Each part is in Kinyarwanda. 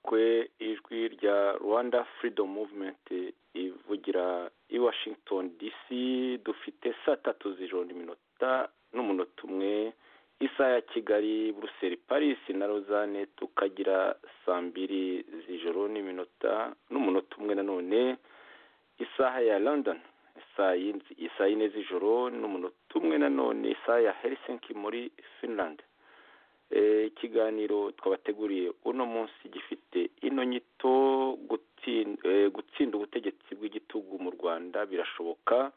kwe ijwi rya rwanda furidomu muvumenti ivugira i washington dc dufite saa tatu z'ijoro n'iminota n'umunota umwe isaha ya kigali buruseli parisi na rozane tukagira saa mbiri z'ijoro n'iminota n'umunota umwe nanone isaha ya london saa yine z'ijoro n'umunota umwe nanone isaha ya helsinki muri finland ikiganiro twabateguriye uno munsi gifite ino nyito gutsinda ubutegetsi bw'igitugu mu rwanda birashoboka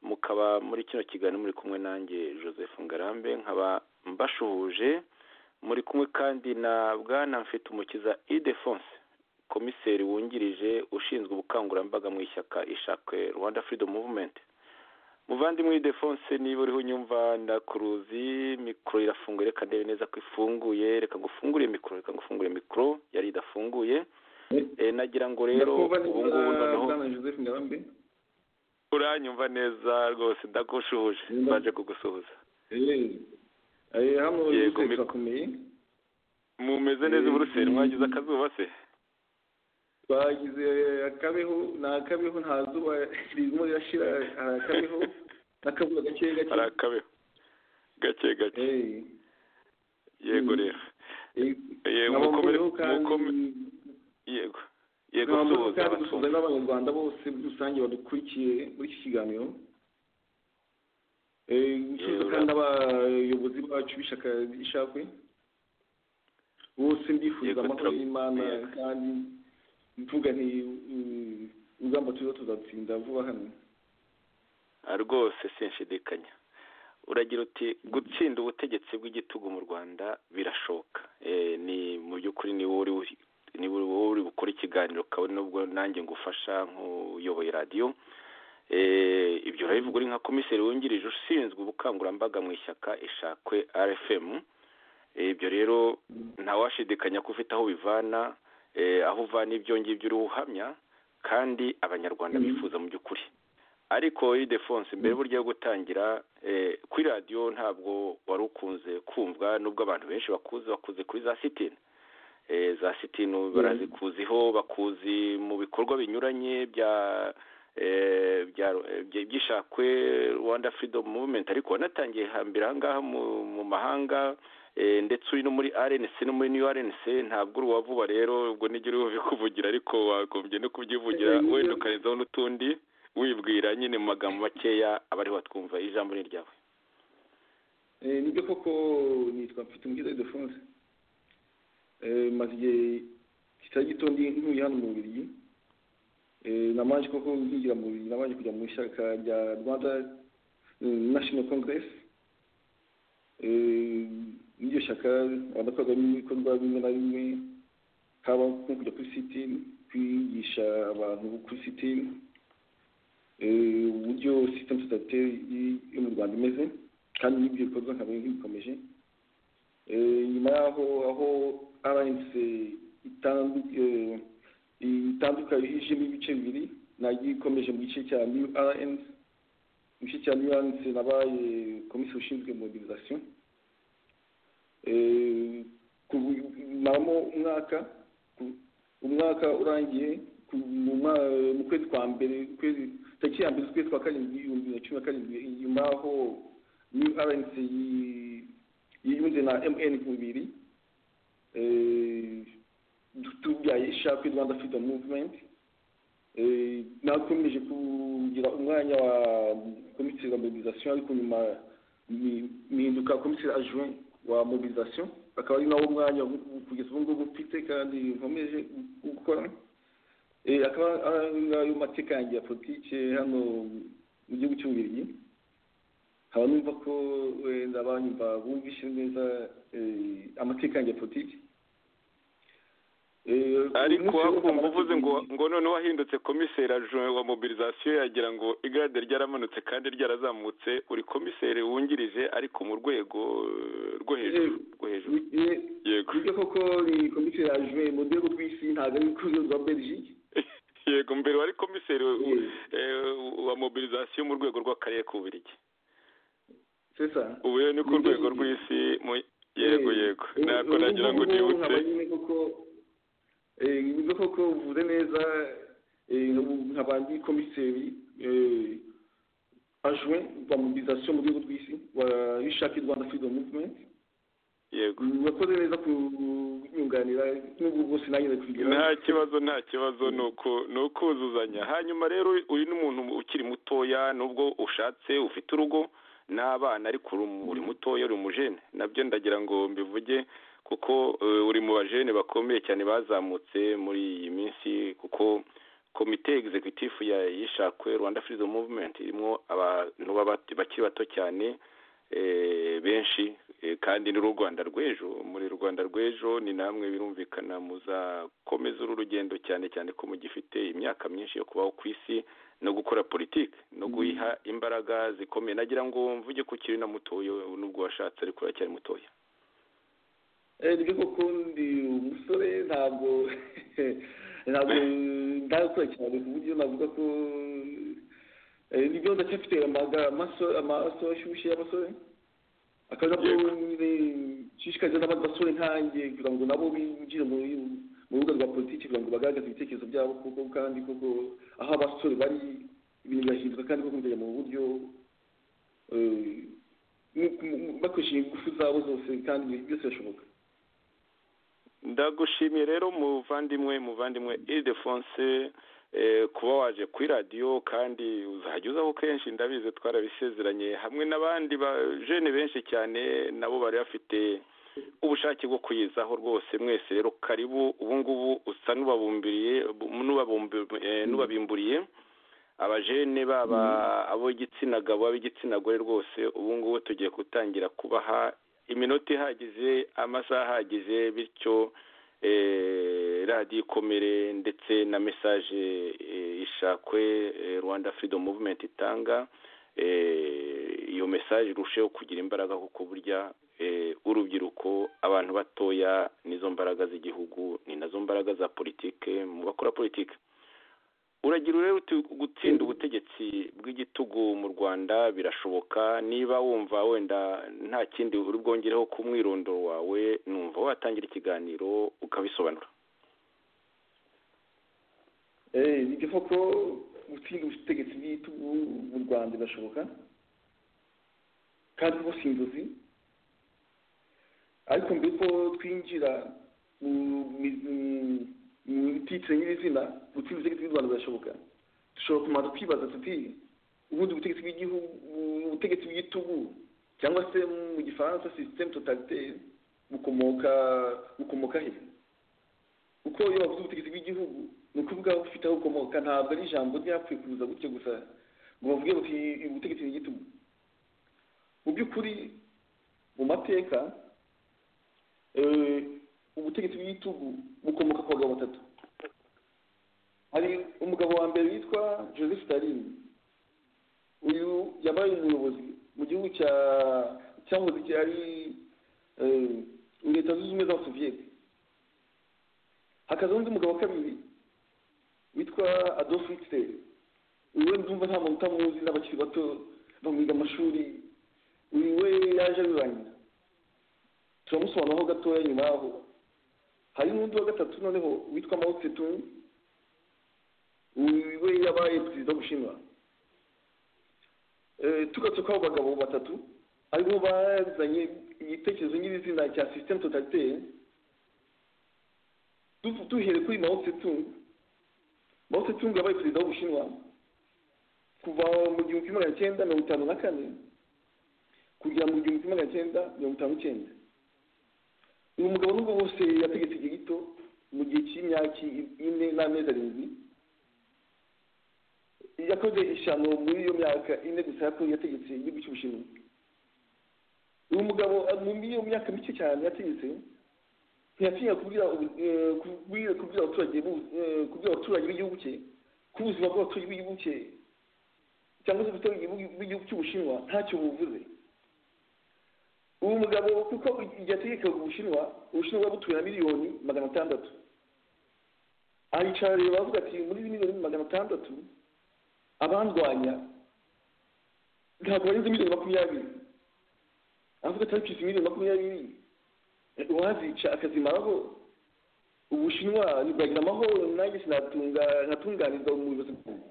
mukaba muri kino kiganiro muri kumwe nanjye joseph ngarambe nkaba mbashuhuje muri kumwe kandi na bwana mfite umukiza idefonse komiseri wungirije ushinzwe ubukangurambaga mu ishyaka ishakwe rwanda freedom movement muvandimwe idefonse niba uriho unyumva ndakuruzi mikoro irafunguye reka ndebe neza ko ifunguye reka gufungure mikoro reka gufungure mikoro yari idafunguye nagira ngo rero ubu ngubu noneho uranyumva neza rwose ndagushuhuje baje kugusuhuza yego mumeze neza buruseli mwagize akazuba se twagize akabeho ni akabeho nta zuba ririmo rirashira hari akabeho n'akazuba gake gake hari akabeho gake gake yego rero yego mukomere yego yego suhuza n'abanyarwanda bose muri rusange badukurikiye muri iki kiganiro gusubiza kandi n'abayobozi bacu b'ishyaka ishakwe bose ndifuza amahoro y'imana kandi mvuga nti urugamba turiho tuzatsinda vuba hano rwose sinshidikanya uragira uti gutsinda ubutegetsi bw'igitugu mu rwanda birashoboka ni mu by'ukuri niba uri wowe uri bukora ikiganiro kabone nubwo nanjye ngufasha nk'uyoboye radiyo ibyo urabivuga uri nka komiseri wungirije ushinzwe ubukangurambaga mu ishyaka ishakwe rfm ibyo rero ntawashidikanya ko ufite aho bivana aho uvana ibyo ngibyo uriho uhamya kandi abanyarwanda bifuza mu by'ukuri ariko idefonse mbere buryo yo gutangira kuri radiyo ntabwo wari ukunze kumva nubwo abantu benshi bakuze bakuze kuri za sitini za sitini barazikuziho bakuzi mu bikorwa binyuranye bya byishakwe rwanda firidomu muvumenti ariko wanatangiye hambere ahangaha mu mahanga ndetse uri no muri rnc no muri new rnc ntabwo uri uwavuba rero ubwo nigera ubikuvugira ariko wagombye no kubyivugira wenda ukarenzaho n'utundi wibwira nyine mu magambo makeya abariho batwumva ijambo ni ryawe nibyo koko nitwa mfite umukiza idefonse maze igihe kitari gito ndi ntuye hano mu bubirigi nabanje koko nkigira mu bubirigi nabanje kujya mu ishyaka rya rwanda national congress n'iryo shyaka banakorwamo ibikorwa bimwe na bimwe haba nko kujya kuri sitini kwigisha abantu kuri sitini uburyo sisitemu sosiyete yo mu rwanda imeze kandi n'ibyo bikorwa nkaba nk'ibikomeje nyuma yaho aho rnc itanduka yihijemo ibice bibiri nagiye ikomeje mu gice cya new rnc mu gice cya new rnc nabaye komisiyo ushinzwe mobilizasiyo maramo umwaka umwaka urangiye mu kwezi kwa mbere tariki ya mbere z'ukwezi kwa karindwi ibihumbi bibiri na cumi na karindwi nyuma yaho new rnc yiyunze na mn ku bibiri tubyaye ishakwe rwanda freedom movement nakomeje kugira umwanya wa komiseri wa mobilizasiyo ariko nyuma mihinduka komiseri ajuwe wa mobilizasiyo akaba ari nawo mwanya kugeza ubu ngubu mfite kandi nkomeje gukora akaba ari mateka yanjye ya politiki hano mu gihugu cy'ububirigi nkaba numva ko wenda abanyumva bumvishe neza amateka yanjye ya politiki ariko hakumva uvuze ngo ngo noneho wahindutse komiseri wa mobilizasiyo yagira ngo igare ryaramanutse kandi ryarazamutse uri komiseri wungirije ariko mu rwego rwo hejuru rwo hejuru yego nibyo koko ni komiseri ajuwe mu rwego rw'isi ntabwo ari urwego rwa belgique yego mbere wari komiseri wa mobilizasiyo mu rwego rw'akarere k'ububirigi ubu rero ni ku rwego rw'isi yego yego ntabwo nagira ngo nibutse nibwo koko uvuze neza nk'abandi komiseri ajwe wa mobilisation mu rwego rw'isi wa ishaki rwanda freedom movement yego murakoze neza kunyunganira n'ubwo bwose nagize kugira nta kibazo nta kibazo nuko ukuzuzanya hanyuma rero uyu ni umuntu ukiri mutoya nubwo ushatse ufite urugo n'abana ariko uri mutoya uri umujene nabyo ndagira ngo mbivuge kuko uri mu bajene bakomeye cyane bazamutse muri iyi minsi kuko komite egizekutifu yishakwe rwanda freedom movement irimo abantu bakiri bato cyane benshi kandi ni rwanda rw'ejo muri rwanda rw'ejo ni namwe birumvikana muzakomeza uru rugendo cyane cyane ko mugifite imyaka myinshi yo kubaho ku isi no gukora politiki no guyiha imbaraga zikomeye nagira ngo mvuge ko ukiri na mutoya nubwo washatse ariko uracyari mutoya nibyo koko ndi umusore ntabwo ntabwo ndakora cyane ku buryo navuga ko nibyo ndacyafite amaso ashyushye y'abasore akaza ko nshishikariza n'abandi basore nkanjye kugira ngo nabo binjire mu rubuga rwa politiki kugira ngo bagaragaze ibitekerezo byabo kuko kandi koko aho abasore bari ibintu birahinduka kandi koko bikajya mu buryo bakoresheje ingufu zabo zose kandi byose birashoboka ndagushimiye rero muvandimwe muvandimwe idefonse kuba waje kuri radiyo kandi uzajya uzaho kenshi ndabizi twarabisezeranye hamwe n'abandi bajene benshi cyane nabo bari bafite ubushake bwo kuyizaho rwose mwese rero karibu ubu ngubu usa n'ubabumburiye abajene baba ab'igitsina gabo ab'igitsina gore rwose ubu ngubu tugiye gutangira kubaha iminota ihagije amasaha ahagije bityo radiyo ikomere ndetse na mesaje ishakwe rwanda freedom movement itanga iyo mesaje irusheho kugira imbaraga kuko burya urubyiruko abantu batoya nizo mbaraga z'igihugu ni nazo mbaraga za politike mu bakora politike uragira rero gutsinda ubutegetsi bw'igitugu mu rwanda birashoboka niba wumva wenda nta kindi uri bwongereho ku mwirondoro wawe numva watangira ikiganiro ukabisobanura ni koko gutsinda ubutegetsi bw'igitugu mu rwanda birashoboka kandi rwose inzozi ariko mbere ko twinjira titire nyir'izina gutsinda ubutegetsi bw'u rwanda birashoboka dushobora kubanza twibaza tuti ubundi ubutegetsi bw'igihugu ubutegetsi bw'igitugu cyangwa se mu gifaransa sisiteme totaliteri bukomoka bukomoka he kuko iyo bavuze ubutegetsi bw'igihugu ni ukuvuga ufite aho bukomoka ntabwo ari ijambo ryapfuye kuza gutyo gusa ngo bavuge bati ubutegetsi bw'igitugu mu by'ukuri mu mateka ubutegetsi bw'igitugu bukomoka ku bagabo batatu hari umugabo wa mbere witwa joseph stalin uyu yabaye umuyobozi mu gihugu cya cyahoze cyari leta zunze ubumwe z'abasoviyete hakaza undi mugabo wa kabiri witwa adolf hitler uyu we ndumva nta muntu utamuzi n'abakiri bato bamwiga amashuri uyu we yaje abirangiza turamusobanuraho gatoya nyuma yaho hari n'undi wa gatatu noneho witwa mao tsetung we yabaye perezida w'ubushinwa tugatse kuri abo bagabo batatu aribo bazanye igitekerezo nyir'izina cya sisiteme totaliteri duhere kuri mao tsetung mao tsetung yabaye perezida w'ubushinwa kuva mu gihumbi magana cyenda mirongo itanu na kane kugera mu gihumbi magana cyenda mirongo itanu n'icyenda uyu mugabo nubwo bose yategetse igihe gito mu gihe cy'imyaka ine n'amezi arindwi yakoze ishyano muri iyo myaka ine gusa ko yategetse igihugu cy'ubushinwa uyu mugabo muri iyo myaka mike cyane yategetse ntiyatinya kubwira abaturage b'igihugu cye ko ubuzima bw'abaturage b'igihugu cye cyangwa se ubuturage bw'igihugu cy'ubushinwa ntacyo buvuze ubu mugabo kuko yategekaga ubushinwa ubushinwa bwabutuye na miliyoni magana atandatu ayicara rero bavuga ati muri miliyoni magana atandatu abandwanya ntabwo barenze miliyoni makumyabiri avuga ati ariko izi miliyoni makumyabiri uwazica akazimaraho ubushinwa ntibwagira amahoro nanjye sinatunga nkatunganiza mu bibazo byanjye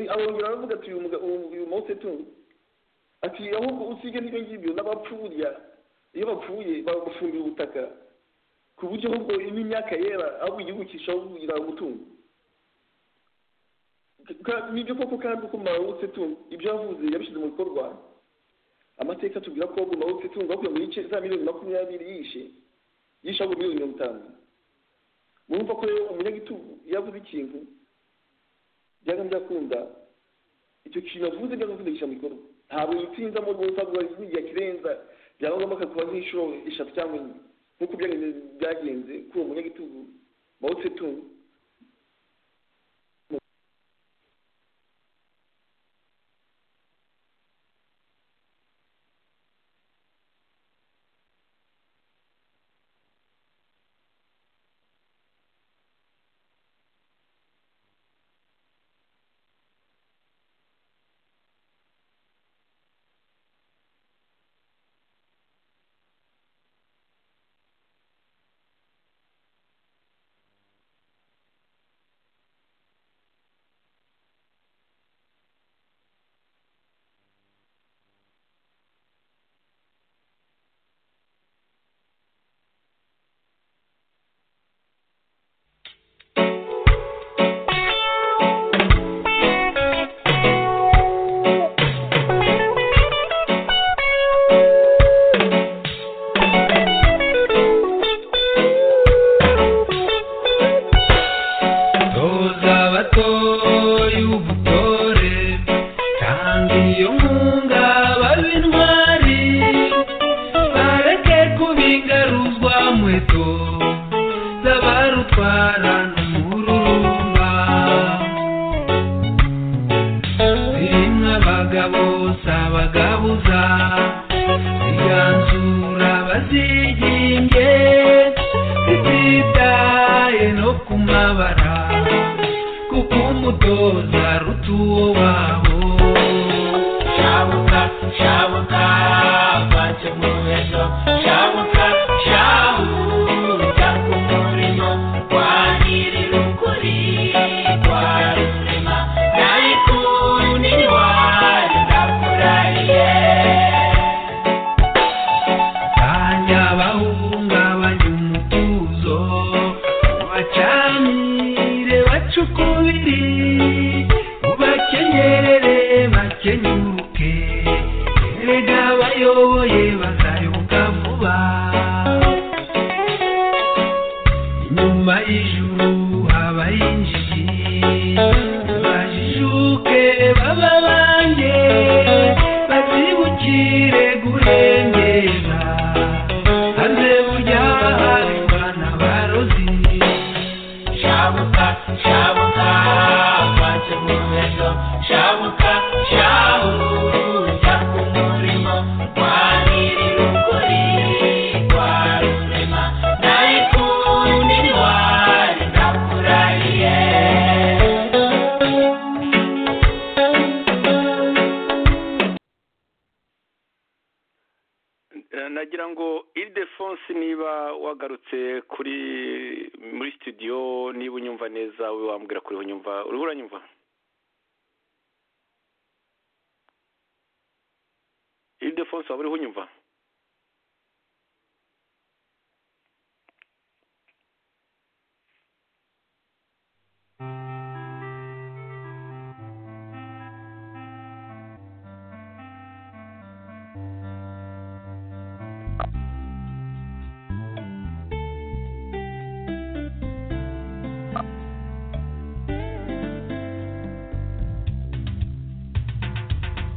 arongera aravuga ati uyu muga- uyu uyu mose tunga ati ahubwo usige n'ibyo ngibyo n'abapfurya iyo bapfuye bafumbira ubutaka ku buryo ahubwo n'imyaka yera ahubwo igihugu kishaho kugira gutunga Ka- nibyo koko kandi uko marawutse tunga ibyo yavuze yabishyize mu bikorwa amateka atubwira ko marawutse tunga bakuye muri ice- za miliyoni makumyabiri yishe yishe ahubwo miliyoni mirongo itanu murumva ko rero umunyagitugu yavuze ikintu byanga byakunda icyo kintu avuze byanga kuvugisha mu bikorwa ntabwo yitsinza mu rwego rwa igihe kirenza byaba ngombwa akakuba nk'inshuro eshatu cyangwa enye nk'uko byagenze byagenze kuri uwo munyagitugu mawutse tunga Toza abatoye ubutore kandi iyo nkunga babe intwari bareke kubingaruzwa nkweto z'abarutwara n'umururumba zimwe abagabo si abagabuza ziganzura baziginge zititaye no ku mabara kuko umutoza aruta uwo wabo shabuka shabuka mpace mu muheto shabuka shabuka ku murimo wa nyir'ukuri kwa rurema nayikundi wanyu ndakurahiye kanya bahungabanya umutuzo bacanire bacukubiri ubakenyerere bakenyuruke erega bayoboye bazayoboka vuba inyuma y'ijuru habaye injiji bajijuke baba banjye bazibukire kurengera hanze burya hari bana barozi shabuka shabuka mpace mu muheto shabuka shahuza ku murimo kwa nyir'ukuri kwa rurema nayikundi ntwari ndakurahiye Eh, nagira ngo iridefonse niba wagarutse kuri muri studio niba unyumva neza we wambwira kuri unyumva uriho uranyumva iridefonse waba uriho unyumva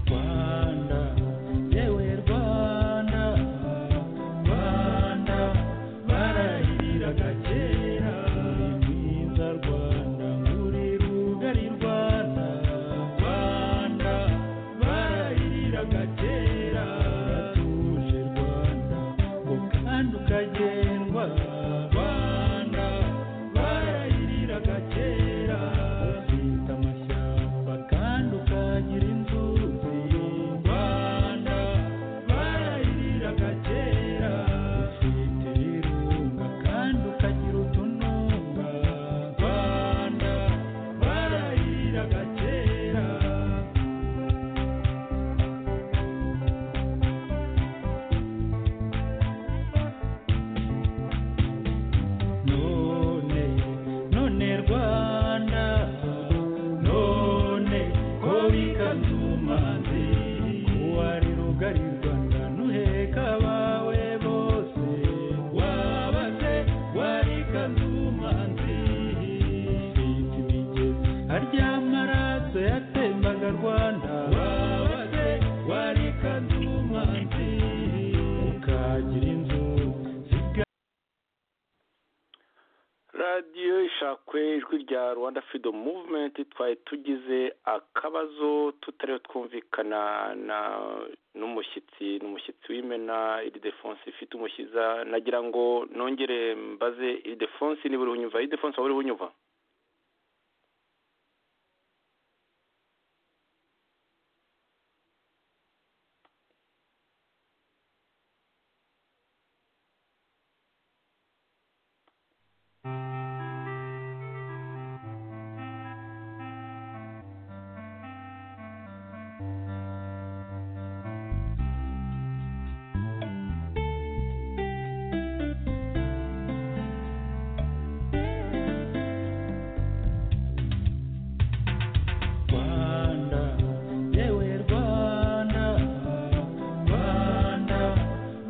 Rwanda, yewe Rwanda. hashakwe ijwi rya rwanda freedom movement twari tugize akabazo tutariho twumvikana na n'umushyitsi n'umushyitsi w'imena iridefonse ifite umushyiza nagira ngo nongere mbaze iridefonse niba uriho unyumva iridefonse waba uriho unyumva Rwanda, yewe Rwanda, Rwanda,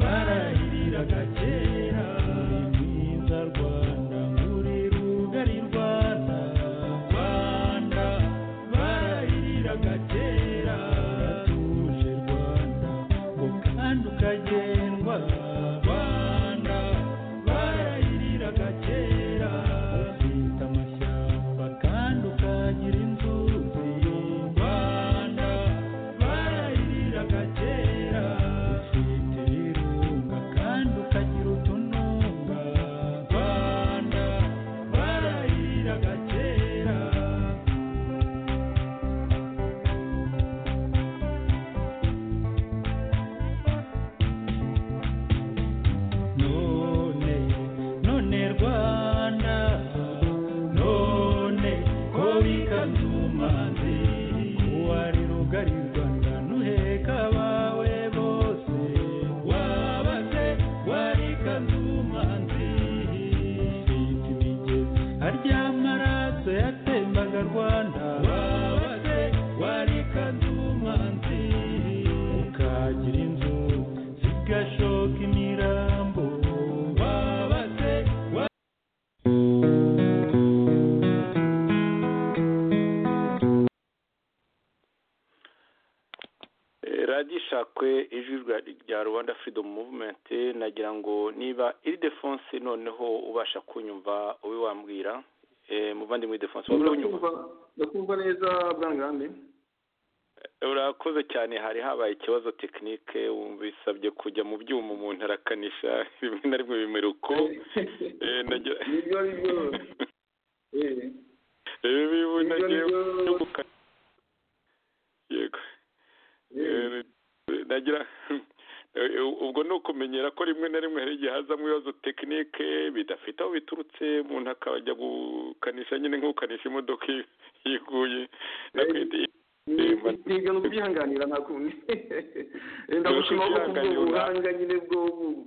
barahiriraga kera, uri mwiza Rwanda, uri rugari Rwanda, Rwanda, barahiriraga kera, uratuje Rwanda, ngo kandi ukagendwa, Rwanda, barahiriraga kera, ufite amashyamba kandi ukagira inzuzi, Rwanda, barahiriraga kera, ufite ibirunga kandi ukagira utununga, Rwanda, barahiriraga kera. none none rwanda none ko bikanze umanzi wari rugari rwanda nuheka abawe bose wabaze wari kanze umanzi ifite imigezi harya amaraso yatembaga rwanda wabaze wari kanze umanzi ukagira inzu zigashoka imirambo wabaze wa- Eh, radiyo ishakwe ijwi rya- rya rwanda freedom movement nagira ngo niba iridefonse noneho ubasha kunyumva ube wambwira Eh, muvandimwe iridefonse waba uriho unyumva ndakumva ndakumva neza bwangarambe urakoze cyane hari habaye ikibazo tekinike wumva bisabye kujya mu byuma umuntu arakanisha rimwe na rimwe bimera uko Eh, nagira- nibyo ari byo Eh, Eh, bibu Nibyo, nagiye nibyo. no gukata yego eh, Eh, nagira eh, ubwo ni ukumenyera ko rimwe na rimwe hari igihe hazamo ibibazo tekinike bidafite aho biturutse umuntu akajya gukanisha nyine nk'ukanisha imodoka yi- yiguye nakwita ni- nibyo ni ukubyihanganira nta kundi Eh, ndagushima ko kubwo Ukwihanganira, buhanga nyine bwo bu-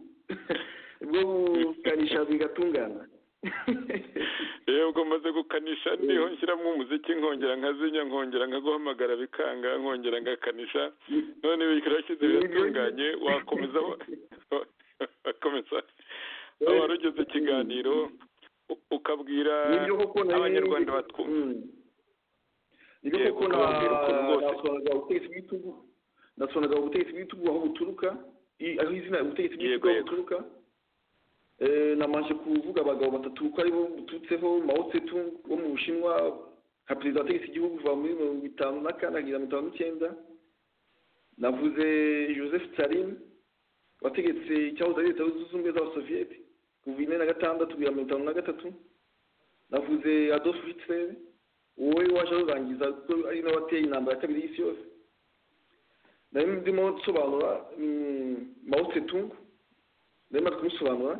bwo bukanisha bigatungana yewe ubwo maze gukanisha niho nshyiramo umuziki nkongera nkazinya nkongera nkaguhamagara bikanga nkongera ngakanisha none birashyize biratunganye wakomeza wa- wakomeza aho wari ugeze ikiganiro u- ukabwira nibyo koko nari- abanyarwanda batwumva Mm. nibyo Yego, koko na- ukababwira ukuntu rwose- nasobanurira ubutegetsi bw'ibitugu nasobanurira ubutegetsi bw'ibitugu aho buturuka i- aho izina ubutegetsi bw'ibitugu Yego, aho yego. buturuka Eh, namanje kuvuga abagabo batatu ko aribo buturutseho mao tsetung wo mu bushinwa nka perezida wategetse igihugu kuva muri mirongo itanu na kane kugeza mirongo itanu n'icyenda navuze joseph tsarin wategetse icyahoze ari leta zunze ubumwe z'abasoviyeti kuva ine na gatandatu kugera mirongo itanu na gatatu navuze adolf hitler wowe waje arurangiza kuko ari nawe wateye intambara ya kabiri y'isi yose nari ndimo nsobanura mm, mao tsetung narimo kumusobanura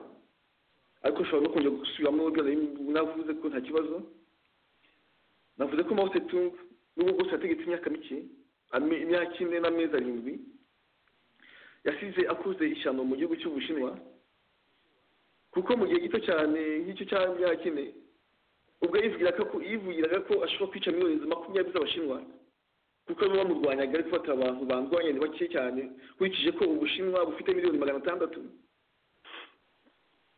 ariko ushobora no kongera gusubiramo ibyo nari navuze ko nta kibazo navuze ko mao tsetung nubwo bwose yategetse imyaka mike ame- imyaka ine n'amezi arindwi yasize akuze ishyano mu gihugu cy'ubushinwa kuko mu gihe gito cyane nk'icyo cy'imyaka ine ubwo yivugiraga ko yivugiraga ko ashobora kwica miliyoni makumyabiri z'abashinwa kuko bamwe bamurwanyaga ariko bafite abantu bandwanya ni bake cyane nkurikije ko ubushinwa bufite miliyoni magana atandatu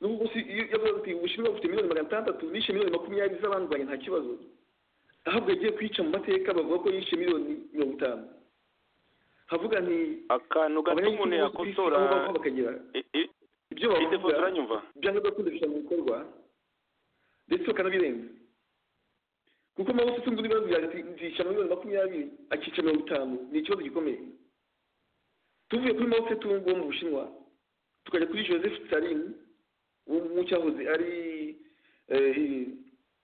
n'ubwo si iyo yavugaga ati ubushinwa bufite miliyoni magana atandatu nishe miliyoni makumyabiri z'abandwanya nta kibazo ahubwo yagiye kwica mu mateka bavuga ko yishe miliyoni mirongo itanu havuga nti akantu gato umuntu yakosora bakagira i- i- ibyo iridefonse bavuga uranyumva byanga gukunda bishobora gukorwa ndetse bakanabirenza kuko nawe ufite undi ibibazo byagisha miliyoni makumyabiri akica mirongo itanu ni ikibazo gikomeye tuvuye kuri mao tse tung wo mu bushinwa tukajya kuri joseph tsarin wo mu cyahoze ari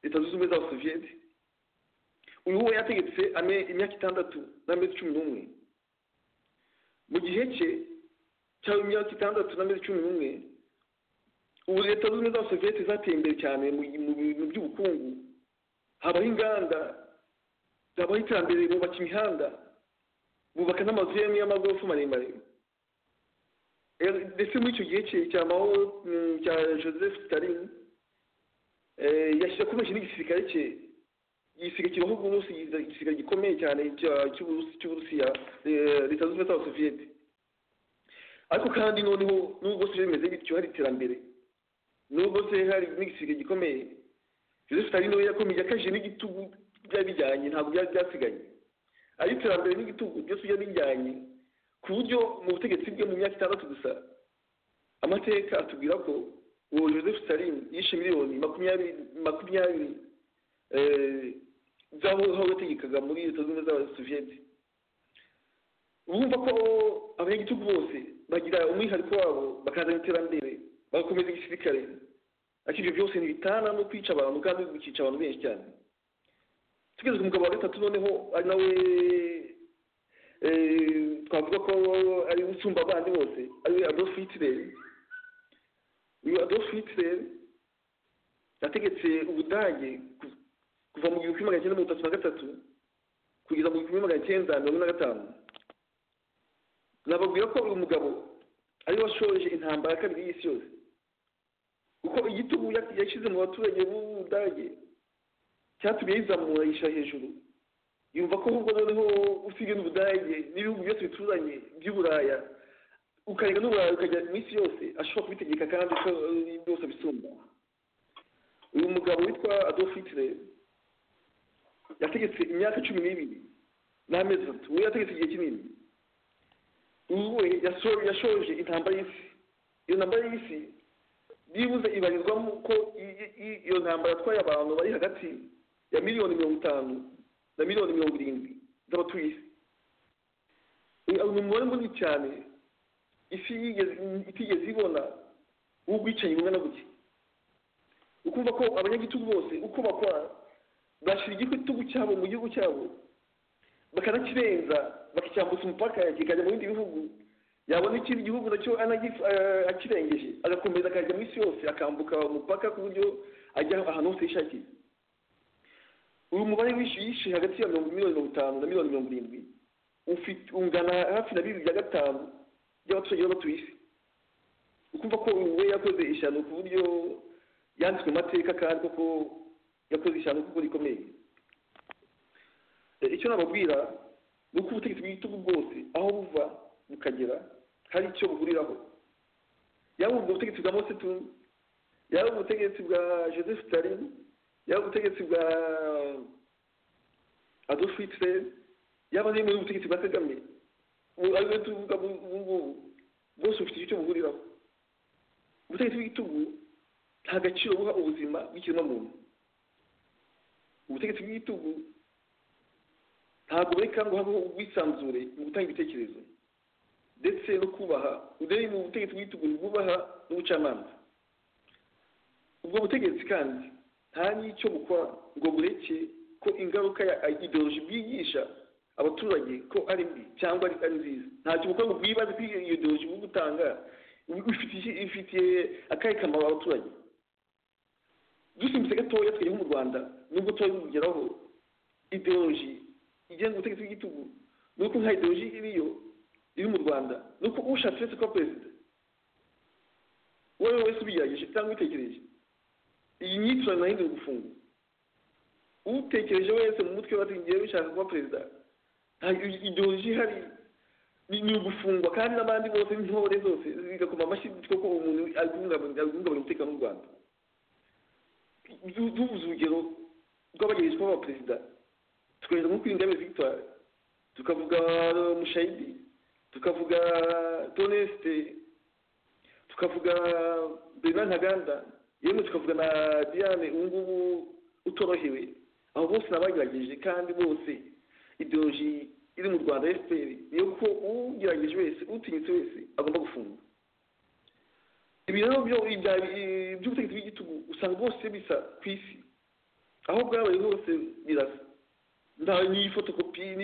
leta zunze ubumwe z'abasoviyete uyu we yategetse imyaka itandatu n'amezi cumi n'umwe mu gihe cye cyaba imyaka itandatu n'amezi cumi n'umwe ubu leta zunze ubumwe z'abasoviyete zateye imbere cyane mu bintu by'ubukungu habaho inganda habaho iterambere bubaka imihanda bubaka n'amazu y'amagorofa maremare ndetse muri icyo gihe cye cya maho cya joseph stalin yashyira kubeshya n'igisirikare cye igisiga kibaho uburusi igisiga gikomeye cyane cy'uburusiya leta zunze ubumwe z'abasoviyete ariko kandi noneho nubwo se bimeze bityo hari iterambere nubwo se hari n'igisiga gikomeye joseph stalin we yakomeye yakaje n'igitugu byari bijyanye ntabwo byari byasigaye ari iterambere n'igitugu byose byari bijyanye ku buryo mu butegetsi bwe mu myaka itandatu gusa amateka atubwira ko uwo joseph stalin yishe miliyoni makumyabiri makumyabiri z'aho yategekaga muri leta zunze ubumwe z'abasoviyete urumva ko abanyagitugu bose bagira umwihariko wabo bakazana iterambere bagakomeza igisirikare ariko ibyo byose ntibitana no kwica abantu kandi gukica abantu benshi cyane tugeze ku mugabo wa gatatu noneho ari nawe twavuga ko ari usumba abandi bose ariwe adolf hitler uyu adolf hitler yategetse ubudage kuva mu gihumbi kimwe magana cyenda mirongo itatu na gatatu kugeza mu gihumbi kimwe magana cyenda mirongo ine na gatanu nababwira ko uyu mugabo ari washoje intambara ya kabiri y'isi yose kuko igitugu yashyize mu baturage b'ubudage cyatumye yizamura yishyira hejuru yumva ko ahubwo noneho usigaye n'ubudage n'ibihugu byose bituranye by'uburaya ukarega n'uburaya ukajya mu isi yose ashobora kubitegeka kandi byose abisumba uyu mugabo witwa adolf hitler yategetse imyaka cumi n'ibiri n'amezi atatu we yategetse igihe kinini we yashoje intambara y'isi iyo ntambara y'isi byibuze ibarizwamo ko iyo ntambara atwaye abantu bari hagati ya miliyoni mirongo itanu na miliyoni mirongo irindwi z'abatuye isi ni umubare munini cyane isi itigeze ibona w'ubwicanyi bumwe na gutya ukumva ko abanyagitugu bose uko bakora bashyira igitugu cyabo mu gihugu cyabo bakanakirenza bakicyambutsa umupaka kikajya mu bindi bihugu yabona ikindi gihugu nacyo akirengeje agakomeza akajya mu isi yose akambuka umupaka ku buryo ajya ahantu hose yishakiye uyu mubare yishe hagati ya mirongo miliyoni mirongo itanu na miliyoni mirongo irindwi ungana hafi na bibiri bya gatanu by'abaturage b'abatuye isi ukumva ko we yakoze ishyano ku buryo yanditswe mu mateka kandi koko yakoze ishyano kuko rikomeye icyo nababwira ni uko ubutegetsi bw'igitugu bwose aho buva bukagera hari icyo buhuriraho yaba ubwo butegetsi bwa mosetu yaba ubutegetsi bwa joseph stalin yaba ubutegetsi bwa adolf hitler yaba n'imwe y'ubutegetsi bwa kagame ariwe tuvuga ubu ngubu bwose bufite icyo buhuriraho ubutegetsi bw'igitugu nta gaciro buha ubuzima bw'ikiremwamuntu ubutegetsi bw'igitugu ntabwo bureka ngo habeho ubwisanzure mu gutanga ibitekerezo ndetse no kubaha udere mu butegetsi bw'igitugu bwubaha n'ubucamanza ubwo butegetsi kandi nta n'icyo bukora ngo bureke ko ingaruka ya ideoloji bwigisha abaturage ko ari mbi cyangwa ari nziza ntacyo bukora ngo bwibaze kuri iyo ideoloji bwo gutanga ifitiye akahe kamaro abaturage dusimbutse gatoya twajya nko mu rwanda nubwo tuba bugeraho ideoloji igenga ubutegetsi bw'igitugu ni uko nka ideoloji iriyo iri mu rwanda ni uko ushatse wese kuba perezida uwo ari we wese ubigerageje cyangwa ubitekereje iyi myitwarire ntahindura gufunga utekereje wese mu mutwe wati ngiye bishaka kuba perezida nta ideoloji ihari ni ugufungwa kandi n'abandi bose n'intore zose zigakoma amashyi kuko umuntu ari guhungabanya umutekano w'u rwanda dubuze urugero rw'abageragezwa b'abaperezida tukohereza nko kuri Ingabire Victoire tukavuga Mushayidi tukavuga Toneste tukavuga Bernard Ntaganda yewe tukavuga na diane ubu ngubu utorohewe abo bose nabagerageje kandi bose ideoloji iri mu rwanda fpr niyo ko ugerageje wese utinyitse wese agomba gufungwa ibi rero by'ubutegetsi bw'igitugu usanga bose bisa ku isi aho bwabaye hose birasa nta n'iyi fotokopi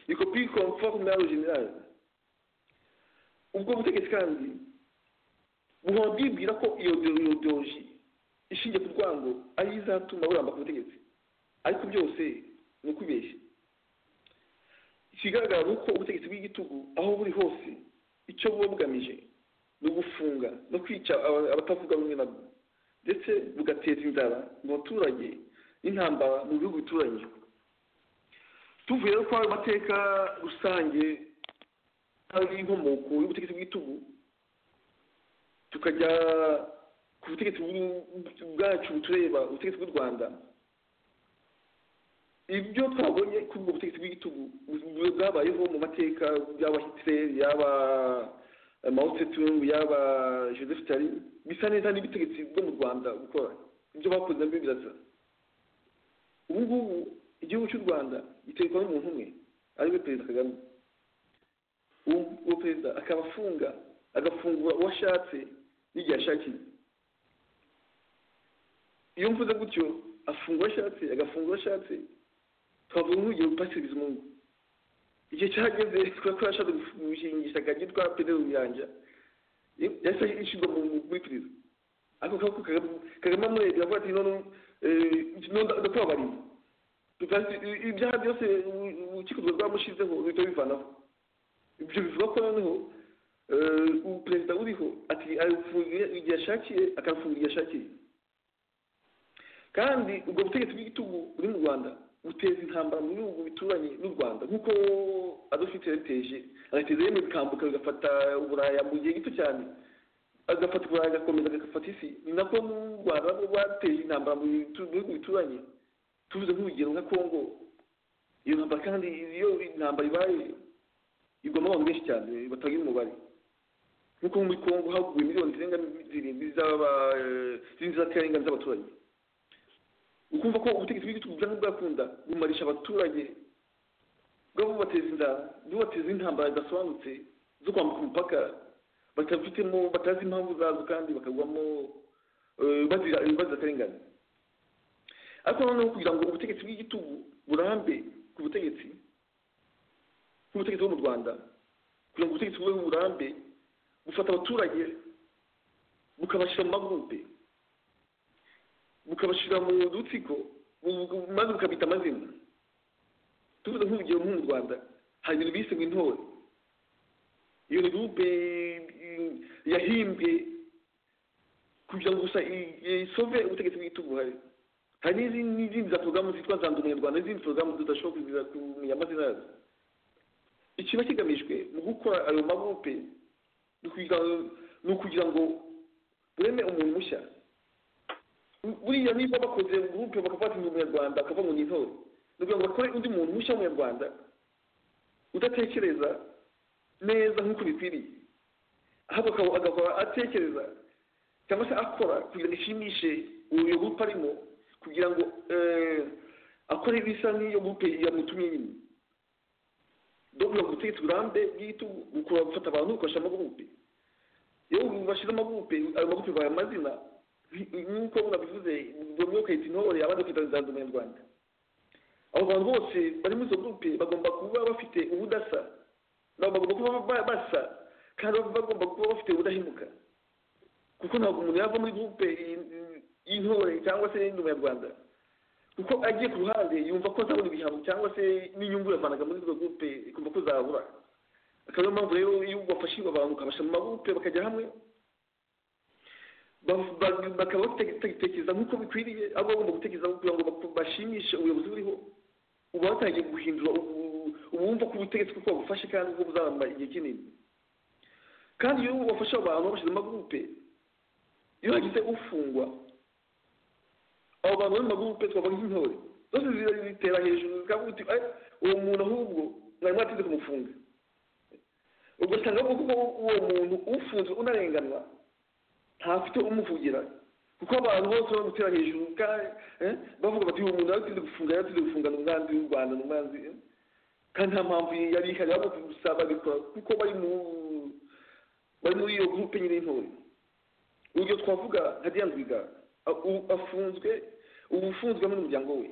ni kopi komfort nawe generale ubwo butegetsi kandi buhora bwibwira ko iyo ideoloji ishingiye ku rwango ariyo izatuma buramba ku butegetsi ariko byose ni ukubeshya ikigaragara ni uko ubutegetsi bw'igitugu aho buri hose icyo buba bugamije ni ugufunga no kwica aba- abatavuga rumwe nabwo ndetse bugateza inzara mu baturage n'intambara mu bihugu bituranye tuvuye rero kwa mateka rusange y'inkomoko y'ubutegetsi bw'igitugu tukajya ku butegetsi bw'u- bwacu butureba ubutegetsi bw'u rwanda ibyo twabonye kuri ubwo butegetsi bw'igitugu bu- bwabayeho mu mateka y'aba hitler y'aba eh, mao tsetung y'aba joseph tari bisa neza n'ibutegetsi bwo mu rwanda gukora ibyo bakoze nabyo birasa ubu ngubu igihugu cy'u rwanda giterwa n'umuntu umwe ariwe perezida kagame uwo uwo perezida akaba afunga agafungura uwo ashatse n'igihe ashakiye iyo mvuze gutyo afunga uwo ashatse agafunga uwo ashatse twavuga nk'urugero pasiteri bizimungu igihe cyageze kubera ko yashatse gushingisha akajya yitwa pedero ruyanja yahise ishyirwa mu- muri perezida ariko kaboko Kagame- kagame amurebye avuga ati none eh, none ndakubabariye Tukazi- ibyaha byose u- urukiko rwamushizeho ruhita bivanaho ibyo bivuga ko noneho eh, ubu perezida uriho ati afungiye igihe ashakiye akafunga igihe ashakiye kandi ubwo butegetsi bw'igitugu buri mu rwanda buteza intambara mu bihugu bituranye n'u rwanda nk'uko adolf hitler yateje agateza yemwe bikambuka bigafata uburaya mu gihe gito cyane agafata uburaya agakomeza agafata isi ni nako n'u rwanda nabwo rwateje intambara mu bitu- mu bihugu bituranye tuvuze nk'urugero nka congo iyo ntambara kandi iyo intambara ibaye igwamo abantu benshi cyane batagira umubare nk'uko muri congo haguye miliyoni zirenga zirindwi z'aba eh, z'inzirakarengane z'abaturage ukumva ko ubutegetsi bw'igihugu bwanga bwakunda bumarisha abaturage bwa bubateza inda bubateza intambara zidasobanutse zo kwambuka umupaka batafitemo batazi impamvu zazo kandi bakagwamo eh, bazira ibibazo akarengane ariko noneho kugira ngo ubutegetsi bw'igitugu burambe ku butegetsi nk'ubutegetsi bwo mu rwanda kugira ngo ubutegetsi bube burambe bufata abaturage bukabashyira mu magurupe bukabashyira mu dutsiko bu- bu- maze bukabita amazina tuvuze nk'urugero nko mu rwanda hari ibintu bise ngo intore iyo ni gurupe eh, yahimbwe kugira ngo gusa i- isove ubutegetsi bw'igitugu hari hari n'izindi n'izindi za porogaramu zitwa nzandu umunyarwanda n'izindi porogaramu tudashobora kugira kumenya amazina yazo ikiba kigamijwe mu gukora ayo magurupe ni ukugira- ni ukugira ngo bureme umuntu mushya buriya niba bakoze gurupe bakavata ngo umunyarwanda akava ngo ni intore ni ukugira ngo bakore undi muntu mushya w'umunyarwanda udatekereza neza nk'uko bikwiriye ahubwo akaba- agahora atekereza cyangwa se akora kugira ngo ishimishe uwo gurupe arimo kugira ngo eh, akore ibisa n'iyo gurupe yamutumye nyine dogura gutegeka uburambe bw'igitugu ukura gufata abantu ukoresha amagurupe iyo bashyira amagurupe ayo magurupe baye amazina nk- nk'uko munabivuze bamwe bakayita intore abandi bakayita nzanzu umunyarwanda abo bantu bose bari muri izo gurupe bagomba kuba bafite ubudasa nabo bagomba kuba ba- basa kandi bagomba kuba bafite ubudahemuka kuko ntabwo umuntu yava muri gurupe y- y'intore cyangwa se y'undi munyarwanda kuko agiye ku ruhande yumva ko azabona ibihano cyangwa se n'inyungu yavanaga muri izo gurupe ikumva ko zabura akaba ariyo mpamvu rero iyo wafashijwe abantu ukabasha mu magurupe bakajya hamwe ba- ba- bakaba bagitekereza nk'uko bikwiriye aho baba bagomba gutekereza kugira ngo baku- bashimishe ubuyobozi buriho uba watangiye guhindura ubu- ubumva ko ubutegetsi kuko bufashe kandi ubwo buzamara igihe kinini kandi iyo wafashe abantu babashyize mu magurupe iyo hagize ufungwa abo bantu bari mu magurupe twavuga nk'intore zose zira- zitera hejuru zikavuga uti "Eh, uwo muntu ahubwo mwari mwatinze kumufunga ugasanga koko uwo muntu ufunzwe unarenganwa ntafite umuvugira kuko abantu bose bari gutera hejuru kandi bavuga bati uyu muntu yaratinze gufunga yaratinze gufunga ni umwanzi w'u rwanda ni umwanzi eh? kandi nta mpamvu yari ihari ahubwo gusa babikora kuko bari mu bari muri iyo gurupe nyine y'intore urugero twavuga nka diane rwigara a- ubu afunzwe ubu ufunzwe hamwe n'umuryango we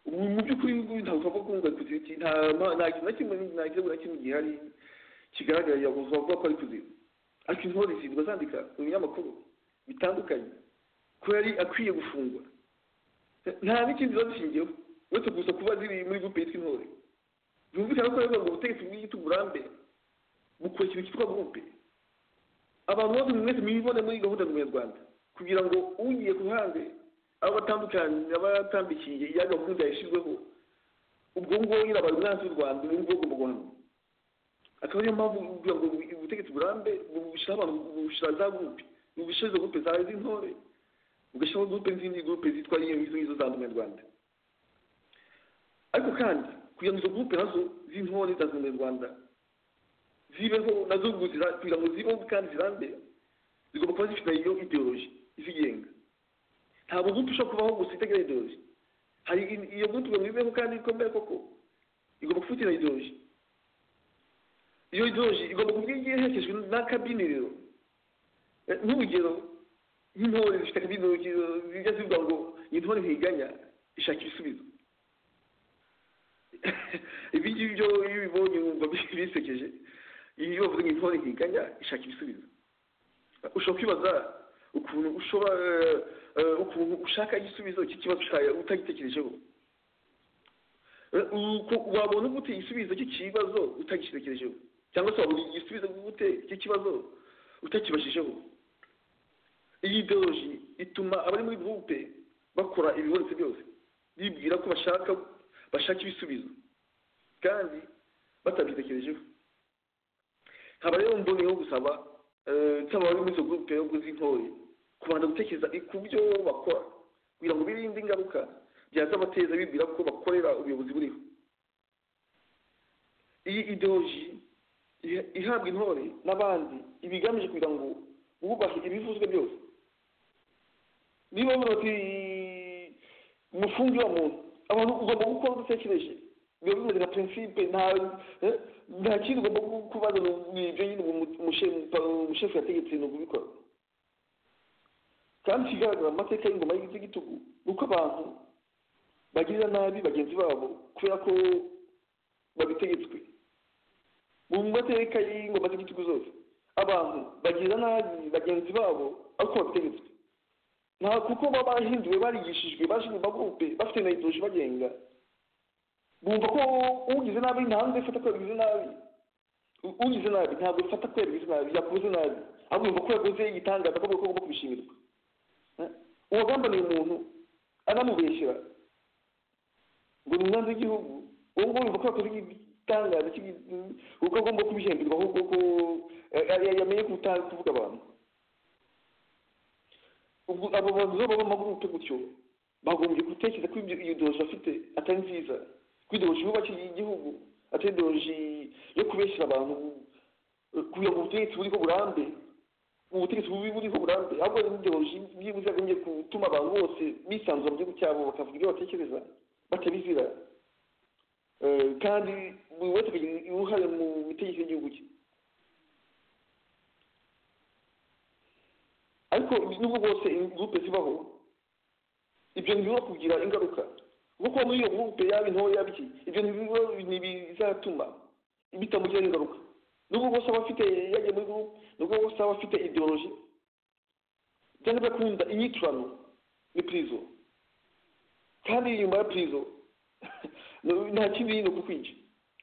ubu mu by'ukuri ntabwo twapfa kuvuga ku giti nta ma- nta kintu na kimwe nta kirego na kimwe gihari kigaragara yabuze bavuga ko ari kuziba ariko intore zirwa zandika mu binyamakuru bitandukanye ko yari akwiye gufungwa nta n'ikindi ziba zishingiyeho uretse gusa kuba ziri muri gurupe yitwa intore byumvikana ko rero ngo ubutegetsi bw'igiti uburambe bukora ikintu cyitwa gurupe abantu bose mwese mwibone muri gahunda ya munyarwanda kugira ngo ugiye ku ruhande abo batandukanye aba yatambikiye ya gahunda yashyizweho ubwo ngubwo nyine abari umwanzi w'u rwanda ubu ngubu agomba guhanwa akaba ariyo mpamvu kugira ngo ubutegetsi burambe bushyiraho abantu bushyira za gurupe ubushize gurupe zawe z'intore ugashyiraho gurupe zindi gurupe zitwa iyo izo ngizo za munyarwanda ariko kandi kugira ngo izo gurupe nazo z'intore za munyarwanda zibeho nazo kuzira kugira ngo zibeho kandi zirambe zigomba kuba zifite iyo ideoloji izigenga ntabwo gurupe ishobora kubaho gusa itagira ideoloji hari in- iyo gurupe ngo ibeho kandi ikomeye koko igomba kufatira ideoloji iyo ideoloji igomba kuba igiye ihekeshejwe n'akabyiniriro nk'urugero nk'intore zifite akabyiniro zijya zivuga ngo iyi ntore ntiganya ishaka ibisubizo ibi ngibi byo iyo ubibonye wumva bisekeje iyo bavuze ngo intore ntiganya ishaka ibisubizo ushobora kwibaza ukuntu ushobora eh, ukuntu ushaka igisubizo cy'ikibazo cyawe utagitekerejeho Eh, uko- wabona gute igisubizo cy'ikibazo utagitekerejeho cyangwa se wabona igisubizo gute cy'ikibazo utakibashijeho iyi ideoloji ituma abari muri gurupe bakora ibibonetse byose bibwira ko bashaka bashaka ibisubizo kandi batabyitekerejeho nkaba rero mboneyeho gusaba eh, nsaba abari muri izo gurupe yo z'intore kubanza gutekereza ku byo bakora kugira ngo birinde ingaruka byazabateza bibwira ko bakorera ubuyobozi buriho iyi ideoloji iha- ihabwa intore n'abandi iba igamije kugira ngo wubahe ibivuzwe byose niba bavuga bati mufunge wa muntu abantu ugomba gukora udatekereje biba bimeze nka prinsipe nta eh, nta kindi ugomba gu- kubaza ngo ni ibyo nyine ubu mu- mushe- pa- umushefu yategetse ni ukubikora kandi ikigaragara mu mateka y'ingoma y'igiti gitugu ni uko abantu bagirira nabi bagenzi babo kubera ko babitegetswe mu mateka y'ingoma z'igitugu zose abantu bagirira nabi bagenzi babo ariko babitegetswe nta kuko baba barahinduwe barigishijwe baje mu magurupe bafite na idoje bagenga bumva ko ugize nabi ntabwo ifata ko yabigize nabi U- ugize nabi ntabwo ifata ko yabigize nabi yakoze nabi ahubwo yumva ko yakoze igitangaza ko bagomba kubishimirwa Eh, uwagambaniye umuntu anamubeshyera ngo ni umwanzi w'igihugu uwo nguwo yumva ko yakoze igitangaza cy'igi- kuko agomba kubihemberwa ahubwo ko eh, yamenye kuta- kuvuga abantu ubwo abo bantu rero baba mu magurupe gutyo bagombye gutekereza ko ibyo- iyo ideoloji bafite atari nziza ko ideoloji yubakiye igihugu atari ideoloji yo kubeshyira abantu eh, kugira ngo ubutegetsi buriho burambe ubutegetsi bubi buriho burambe ahubwo ni ideoloji byibuze yagombye gutuma abantu bose bisanzura mu gihugu cyabo bakavuga ibyo batekereza batabizira Eh, kandi buri wese akagira uruhare mu mitegekere y'igihugu cye ariko nubwo bwose gurupe zibaho ibyo ntibibura kugira ingaruka kuko muri iyo gurupe yaba intoya yaba iki ibyo ntibibura ntibizatuma bitamugiraho ingaruka nubwo bwose aba afite yagiye muri gurupe nubwo bwose aba afite ideoloji cyangwa bakunda inyiturano ni purizo kandi nyuma ya purizo nta kindi ni ukukwica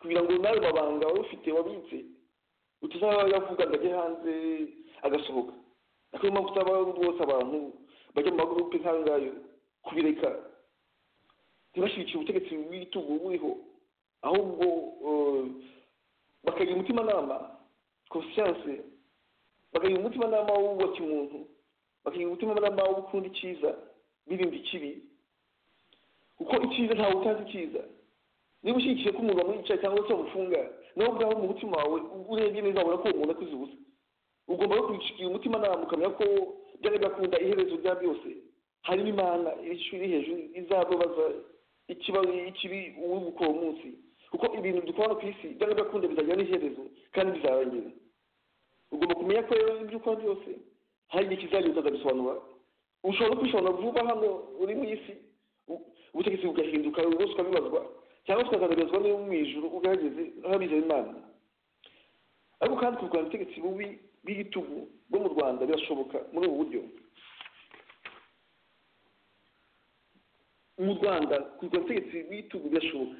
kugira ngo nawe mabanga wari ufite wabitse utazayavuga ngo ajye hanze agasohoka ariko niyo mpamvu usaba rwose abantu bajya mu magurupe nk'ayo ngayo kubireka ntibashyigikire ubutegetsi bw'igitugu buriho ahubwo eh, bakagira umutimanama konsiyanse bakagira umutimanama wubaka umuntu bakagira umutimanama wo gukunda icyiza birinda ikibi kuko icyiza ntawe utazi icyiza niba ushyigikiye ko umuntu wamwica cyangwa se wamufunga nawe ubwawe mu mutima wawe urebye neza wabona ko uwo muntu akuze ubusa ugomba no kugira umutima nama ukamenya ko byari bakunda iherezo rya byose hari imana ishuri hejuru izababaza ikibazo ikibi uwibuka uwo munsi kuko ibintu dukora ku isi byari bakunda bizagira n'iherezo kandi bizarangira ugomba kumenya ko rero ibyo ukora byose hari igihe kizagira ukazabisobanura ushobora no kubisobanura vuba hano uri mu isi u- ubutegetsi bugahinduka rwose ukabibazwa cyangwa tukagaragazwa n'iyo mu ijuru ugaragaze nk'abizera imana ariko kandi kurwanya ubutegetsi bubi bw'igitugu bwo mu rwanda birashoboka muri ubu buryo mu rwanda kurwanya ubutegetsi bw'igitugu birashoboka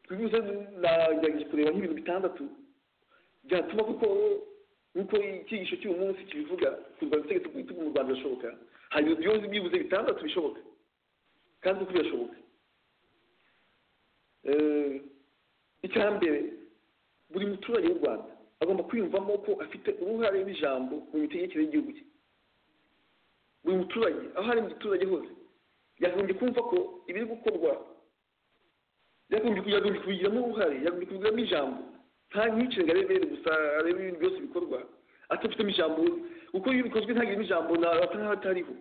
twibutse nagerageje kureba nk'ibintu bitandatu byatuma kuko nk'uko icyigisho cy'uyu munsi kibivuga kurwanya ubutegetsi bw'igitugu mu rwanda birashoboka hari ibintu byose byibuze bitandatu bishoboka kandi uko birashoboka Eh, icya mbere buri muturage w'u rwanda agomba kwiyumvamo ko afite uruhare n'ijambo mu mitegekere y'igihugu cye buri muturage aho ari muturage hose yagombye kumva ko ibiri gukorwa yagombye ku- yagombye kubigiramo uruhare yagombye kubigiramo ijambo nta nyicenga arebe gusa arebe ibintu byose bikorwa atafitemo ijambo kuko iyo bikozwe ntagiremo ijambo ntaba nk'abatariho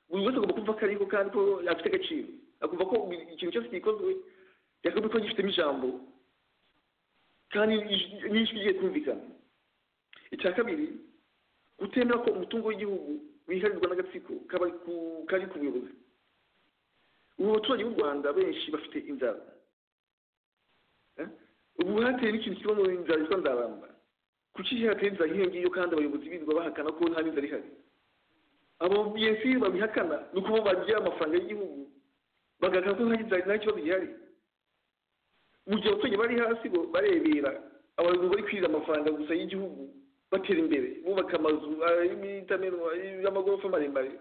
buri wese agomba kumva ko ariho kandi ko afite agaciro akumva ko ikintu cyose gikozwe yakagombye kuba gifitemo ijambo kandi ij- n'ijwi igiye kumvikana icya kabiri gutemera ko umutungo w'igihugu wiharirwa n'agatsiko kaba ku- kari ku buyobozi ubu baturage b'u rwanda benshi bafite inzara Eh? ubu hateye n'ikintu kiba mu nzara yitwa nzaramba kuki hateye inzara nk'iyo ngiyo kandi abayobozi birirwa bahakana ko nta n'inzara ihari abo biyesi babihakana ni ukuba bagira amafaranga y'igihugu bagahakana ko nta n'inzara nta kibazo gihari mu gihe abaturage bari hasi bo barebera abantu bari kwirira amafaranga gusa y'igihugu batera imbere bubaka amazu ay'imitamerwa y'amagorofa maremare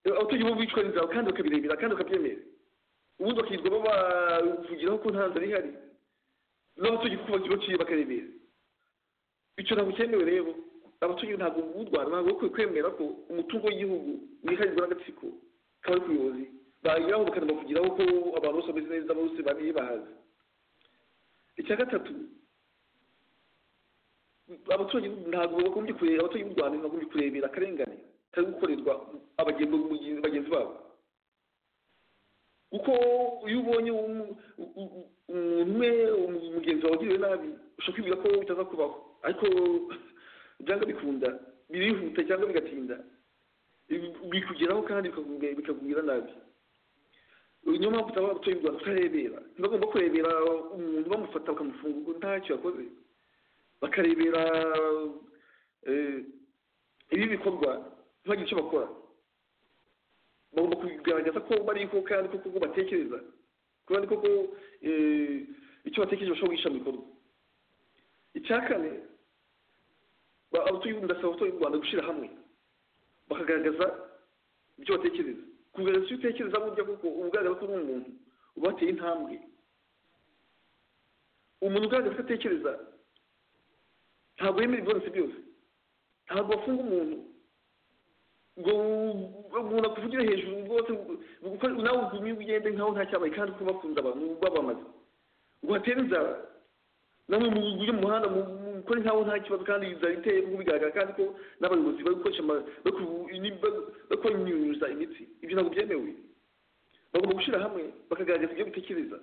abaturage bo bicwa n'inzara kandi bakabirebera kandi bakabyemera ubundi bakirirwa babavugiraho ko nta nzara ihari n'abaturage kuko baciye bakarebera icyo ntabwo cyemewe rero abaturage ntabwo b'u rwanda ntabwo bakwiye kwemera ko umutungo w'igihugu wiharirwa n'agatsiko k'abari ku buyobozi bageraho bakanabavugiraho ko abantu bose bameze neza bose bari bahazi icya gatatu abaturage ntabwo bagombye kureba abaturage b'u rwanda ntibagombye kurebera akarengane kari gukorerwa abagenzi mugenzi- bagenzi babo kuko iyo ubonye umu- u- u- umuntu umwe um- mugenzi wawe ugiriwe nabi ushobora kwibwira ko bitaza kubaho ariko byanga bikunda birihuta cyangwa bigatinda Ibi- bikugeraho kandi bikakubwira- bikakubwira nabi niyo mpamvu usanga abatuye u rwanda tutarebera ntibagomba kurebera umuntu bamufata bakamufunga ubwo ntacyo yakoze bakarebera eh, ibi bikorwa ntibagire icyo bakora bagomba kugaragaza ko bariho kandi koko ko batekereza kandi koko eh, icyo batekereje bashobora guhisha mu bikorwa icya kane ba- abatuye ndasaba abatuye u rwanda gushyira hamwe bakagaragaza ibyo batekereza kugaragaza icyo utekereza burya kuko uba ugaragaza ko uri umuntu uba wateye intambwe umuntu ugaragaza ko atekereza ntabwo yemera ibyonetse byose ntabwo bafunga umuntu ngo umuntu akuvugira hejuru rwose ngo- kuko nawe ugume ugende nkaho nta cyabaye kandi kuba bakunda abantu babamaze ngo hatere inzara namwe mu buryo mu muhanda mu- mu- mukore nkaho nta kibazo kandi inzara iteye kuko bigaragara kandi ko n'abayobozi bari gukoresha ama- bari ku- ni- bari- bari kunyunyuza imitsi ibyo ntabwo byemewe bagomba gushyira hamwe bakagaragaza ibyo bitekereza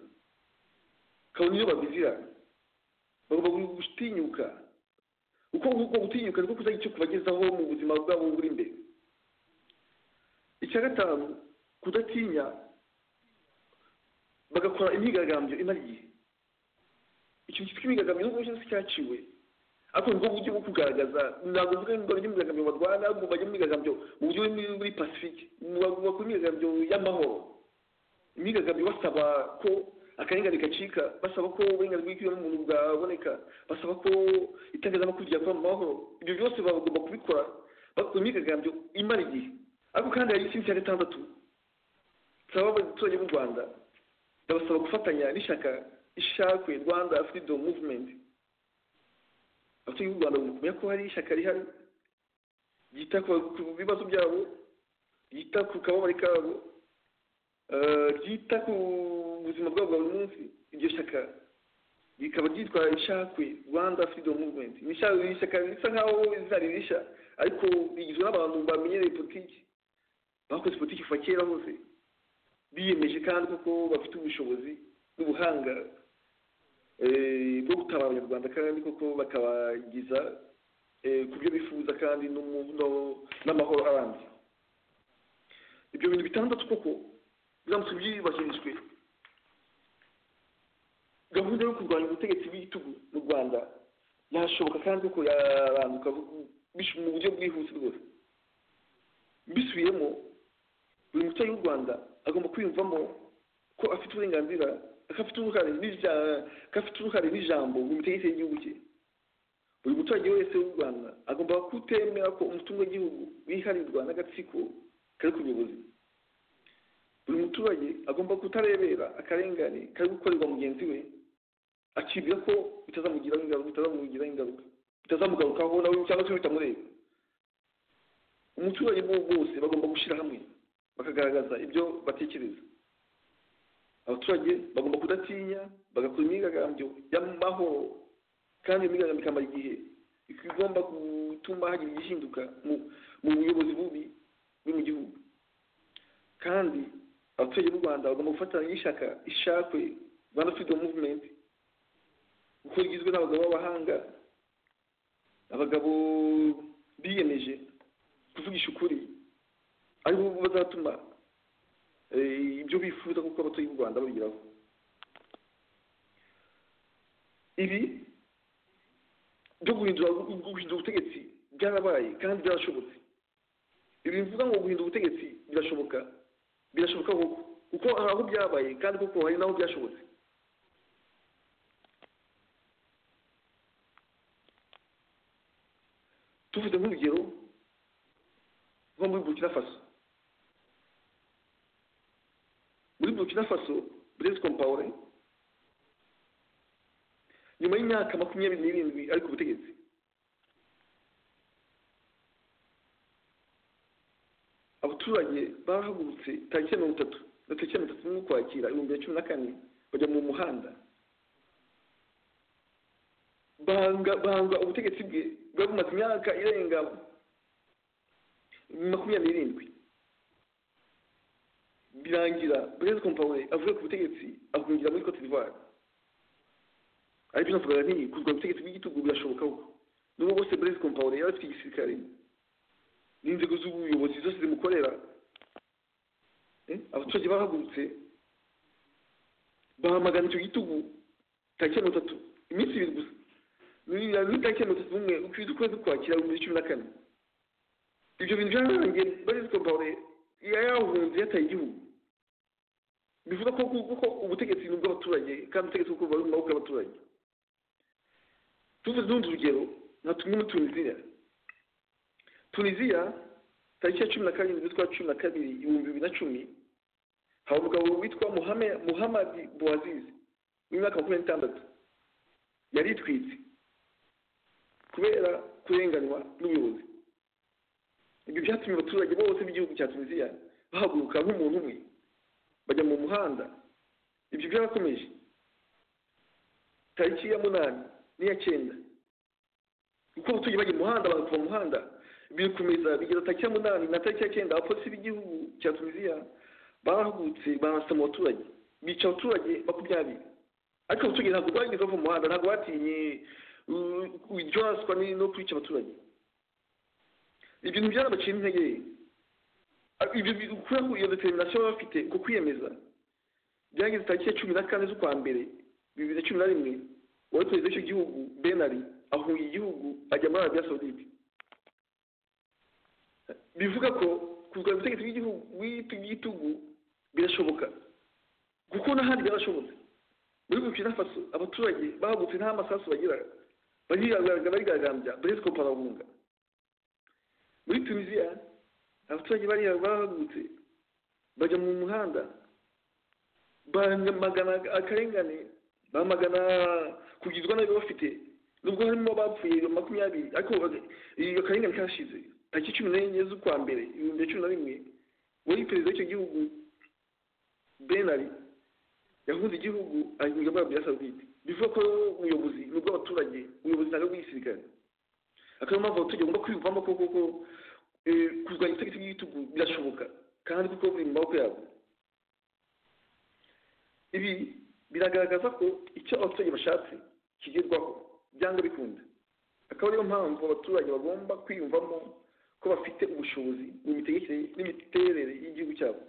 kabona iyo babizira bagomba gutinyuka uko uko gutinyuka niko kuzagira icyo kubagezaho mu buzima bwabo buri imbere icya gatanu kudatinya bagakora imyigaragambyo imara igihe icyo cyitwa imyigaragambyo n'ubwo cyose cyaciwe ariko nibwo buryo bwo kugaragaza ntabwo mvuga ngo bajye mu myigaragambyo barwana ahubwo bajye mu myigaragambyo mu buryo buri muri pacifique bakora imyigaragambyo y'amahoro imyigaragambyo basaba ko akarengane gacika basaba ko uburenganzira bw'ikiremwamuntu bwaboneka basaba ko itangazamakuru ryakora mu mahoro ibyo byose bagomba kubikora bakora imyigaragambyo imara igihe ariko kandi hari ikindi cya gatandatu saba abaturage b'u rwanda ndabasaba gufatanya n'ishyaka ishakwe rwanda freedom movement abaturage b'u rwanda bagomba kumenya ko hari ishyaka rihari ryita ku- ku bibazo byabo ryita ku kababari kabo eh, ryita ku buzima bwabo bwa buri munsi iryo shyaka rikaba ryitwa ishakwe rwanda freedom movement ni ishyaka ni ishyaka risa nkaho rizina ririsha ariko bigizwe n'abantu bamenyereye politiki bakoze politiki kuva kera hose biyemeje kandi kuko bafite ubushobozi n'ubuhanga eh, bwo gutabara abanyarwanda kandi koko bakabagiza eh, ku byo bifuza kandi n'umu- no- n'amahoro arambye ibyo bintu bitandatu koko biramutse byubahirijwe gahunda yo kurwanya ubutegetsi bw'igitugu mu rwanda yashoboka kandi ko yaranduka bish- mu buryo bwihuse rwose mbisubiyemo buri muturage w'u rwanda agomba kwiyumvamo ko afite uburenganzira ko afite uruhare n'ija- ko afite uruhare n'ijambo mu mitegekere y'igihugu cye buri muturage wese w'u rwanda agomba kutemera ko umutungo w'igihugu wiharirwa n'agatsiko kari ku buyobozi buri muturage agomba kutarebera akarengane kari gukorerwa mugenzi we akibwira ko bitazamugiraho ingaruka bitazamugiraho ingaruka bitazamugarukaho nawe cyangwa se bitamureba umuturage bo bose bagomba gushyira hamwe bakagaragaza ibyo batekereza abaturage bagomba kudatinya bagakora imyigaragambyo y'amahoro kandi iyo myigaragambyo ikamara igihe igomba gutuma hagira igihinduka mu mu buyobozi bubi buri mu gihugu kandi abaturage b'u rwanda bagomba gufatanya n'ishyaka ishakwe rwanda freedom movement kuko rigizwe n'abagabo b'abahanga abagabo biyemeje kuvugisha ukuri aribo bazatuma eh, ibyo bifuza kuko abaturage b'u rwanda babigeraho ibi byo guhindura guhindura ubutegetsi byarabaye kandi byarashobotse ibi bivuga ngo guhindura ubutegetsi birashoboka birashoboka koko kuko hari aho byabaye kandi koko hari n'aho byashobotse tuvuze nk'urugero nko muri burkina faso muri burkina faso blaise compaore nyuma y'imyaka makumyabiri n'irindwi ari ku butegetsi abaturage barahagurutse tariki ya mirongo itatu na tariki ya mirongo itatu n'ukwakira ibihumbi bibiri na cumi na kane bajya mu muhanda banga banga ubutegetsi bwe bwari bumaze imyaka irenga makumyabiri n'irindwi birangira blaise compaore avuye ku butegetsi ahungira muri cote d'ivoire aribyo navugaga nti kurwanya ubutegetsi bw'igitugu birashoboka koko n'ubwo bose blaise compaore yari afite igisirikare n'inzego z'ubuyobozi zose zimukorera Eh, abaturage bahagurutse bahamagana icyo gitugu tariki ya mirongo itatu iminsi ibiri gusa Ni- ni tariki ya mirongo itatu n'umwe ukwezi ukwezi kwakira ibihumbi bibiri cumi na kane ibyo bintu byararangiye blaise compaore yahunze yataye igihugu bivuga ko kuko ubutegetsi ni ubw'abaturage kandi ubutegetsi kuko bari mu maboko y'abaturage tuvuze n'urundi rugero nka tumwe muri tuniziya tuniziya tariki ya cumi na karindwi z'ukwa cumi na kabiri ibihumbi bibiri na cumi hari umugabo witwa Muhame- muhamadi boazizi w'imyaka makumyabiri n'itandatu yaritwitse kubera kurenganywa n'ubuyobozi ibyo byatumye abaturage bose b'igihugu cya tuniziya bahaguruka nk'umuntu umwe bajya mu muhanda ibyo byarakomeje tariki ya munani n'iya cyenda kuko abaturage bajya mu muhanda baza kuva mu muhanda bikomeza bigeza tariki ya munani na tariki ya cyenda abapolisi b'igihugu cya tuniziya barahagurutse barasa mu baturage bica abaturage makumyabiri ariko abaturage ntabwo bageze bava mu muhanda ntabwo batinye uh, kuryoswa ni- no kwica abaturage ibyo ntibyarabaciye intege Ah, ibyo bi- kubera ko iyo determination baba bafite uko kwiyemeza byageze tariki ya cumi na kane z'ukwa mbere bibiri na cumi na rimwe wari perezida w'icyo gihugu benari ahunga igihugu ajya muri arabiya saudite bivuga ko kurwanya ubutegetsi bw'igihugu bw'igitugu birashoboka kuko n'ahandi byarashobotse muri burkina faso abaturage bahagutse nta masasu bagira barigaragambya barigaragambya blaise compaore ahunga muri tunisiya abaturage bari bahagurutse bajya mu muhanda bamagana akarengane bamagana kugizwa n'ayo bafite nubwo harimo abapfuye makumyabiri ariko baga- iyo akarengane kashize tariki cumi n'enye z'ukwa mbere ibihumbi bibiri na cumi na rimwe wari perezida w'icyo gihugu benari yahuze igihugu ahindura muri arabiya sawudite bivuga ko ubuyobozi ni ubw'abaturage ubuyobozi ntabwo bw'igisirikare akaba mpamvu tugomba kwivamo kuko kuko kurwanya itariki y'igitugu birashoboka kandi kuko buri mu maboko yabo ibi biragaragaza ko icyo abaturage bashatse kigerwaho byanga bikunda akaba ariyo mpamvu abaturage bagomba kwiyumvamo ko bafite ubushobozi mu mitegekere n'imiterere y'igihugu cyabo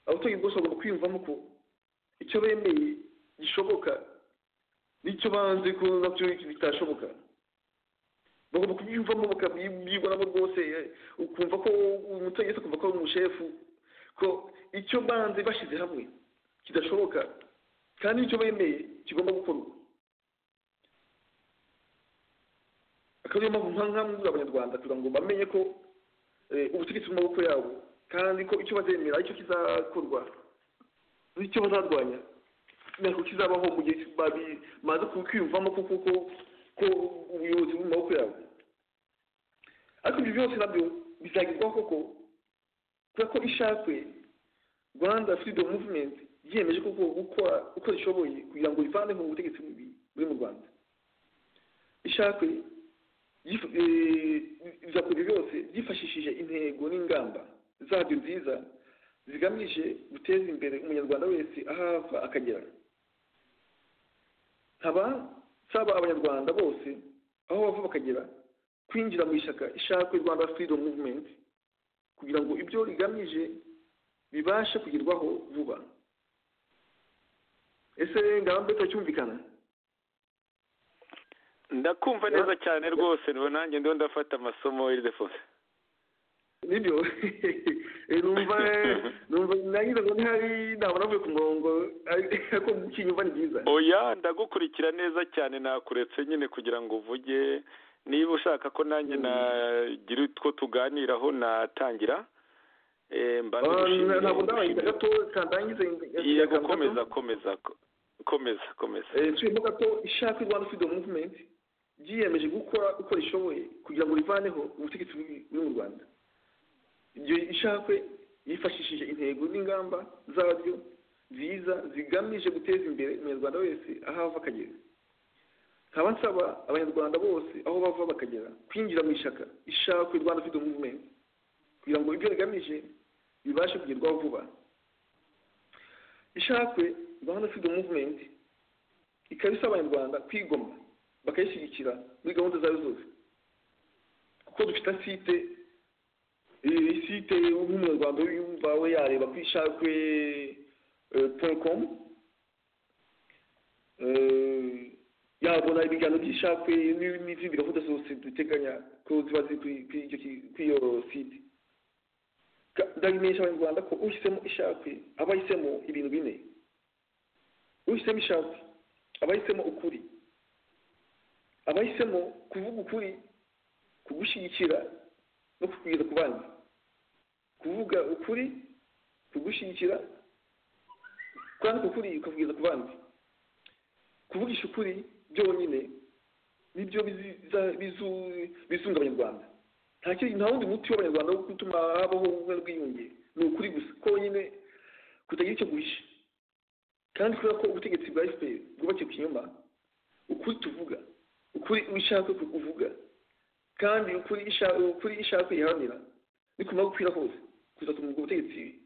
abaturage bose bagomba kwiyumvamo ko icyo bemeye gishoboka n'icyo banze ko nabyo bitashoboka bagomba kubyiyumvamo bakabyibonamo rwose ukumva ko umuturage wese akumva ko ari umushefu ko icyo banze bashyize hamwe kidashoboka kandi icyo bemeye kigomba gukorwa akaba ariyo mpamvu nka muri abanyarwanda kugira ngo bamenye ko ubutegetsi mu maboko yabo kandi ko icyo bazemera aricyo kizakorwa n'icyo bazarwanya ntabwo kizabaho mu gihe bamaze kwiyumvamo kuko ko ko ubuyobozi buri mu maboko yabo ariko ibyo byose nabyo bizagerwaho koko kubera ko ishakwe rwanda freedom movement yiyemeje koko gukora uko zishoboye kugira ngo ivaneho ubutegetsi buri mu rwanda ishakwe bizakora ibyo byose byifashishije intego n'ingamba zabyo nziza zigamije guteza imbere umunyarwanda wese aho ava akagera nkaba nsaba abanyarwanda bose aho bava bakagera kwinjira mu ishyaka ishakwe rwanda freedom movement kugira ngo ibyo rigamije bibashe kugerwaho vuba ese ngaba mbe cyumvikana ndakumva neza cyane rwose nanjye ndiho ndafata amasomo y'idefose nibyo numva numva nagize ngo ntihari ntabona avuye ku murongo ariko kinyumva ni byiza oya ndagukurikira neza cyane nakuretse nyine kugira ngo uvuge niba ushaka ko nanjye nagira utwo tuganiraho natangira ntabwo ndabaye gato kandangize yego komeza komeza komeza komeza turimo gato ishaka rwanda freedom movement ryiyemeje gukora uko rishoboye kugira ngo rivaneho ubutegetsi buri mu rwanda ibyo ishakwe yifashishije intego n'ingamba zabyo nziza zigamije guteza imbere umunyarwanda wese aho ava akagera nkaba nsaba abanyarwanda bose aho bava bakagera kwinjira mu ishyaka ishakwe rwanda freedom movement kugira ngo ibyo rigamije bibashe kugerwaho vuba ishakwe rwanda freedom movement ikaba isaba abanyarwanda kwigoma bakayishyigikira muri gahunda zayo zose kuko dufite site site nk'umunyarwanda yumva we yareba ku ishakwe porukomu yabona ibiganiro by'ishakwe n'izindi gahunda zose duteganya ko ziba ziri kuri iyo site ndabimenyesha abanyarwanda ko ushyizemo ishakwe aba ahisemo ibintu bine ushyizemo ishakwe aba ahisemo ukuri aba ahisemo kuvuga ukuri kugushyigikira no kukugeza ku bandi kuvuga ukuri kugushyigikira kwandika ukuri ukakugeza ku bandi kuvugisha ukuri byonyine nibyo bizunga abanyarwanda nta wundi muti w'abanyarwanda wo gutuma habaho ubumwe bwiyunge ni ukuri gusa konyine kutagira icyo guhisha kandi kubera ko ubutegetsi bwa efuperi bwubakiye ku kinyoma ukuri tuvuga ukuri ushaka kuvuga kandi ukuri ishaka yiharanira nikumara gukwira hose kuzatuma ubwo butegetsi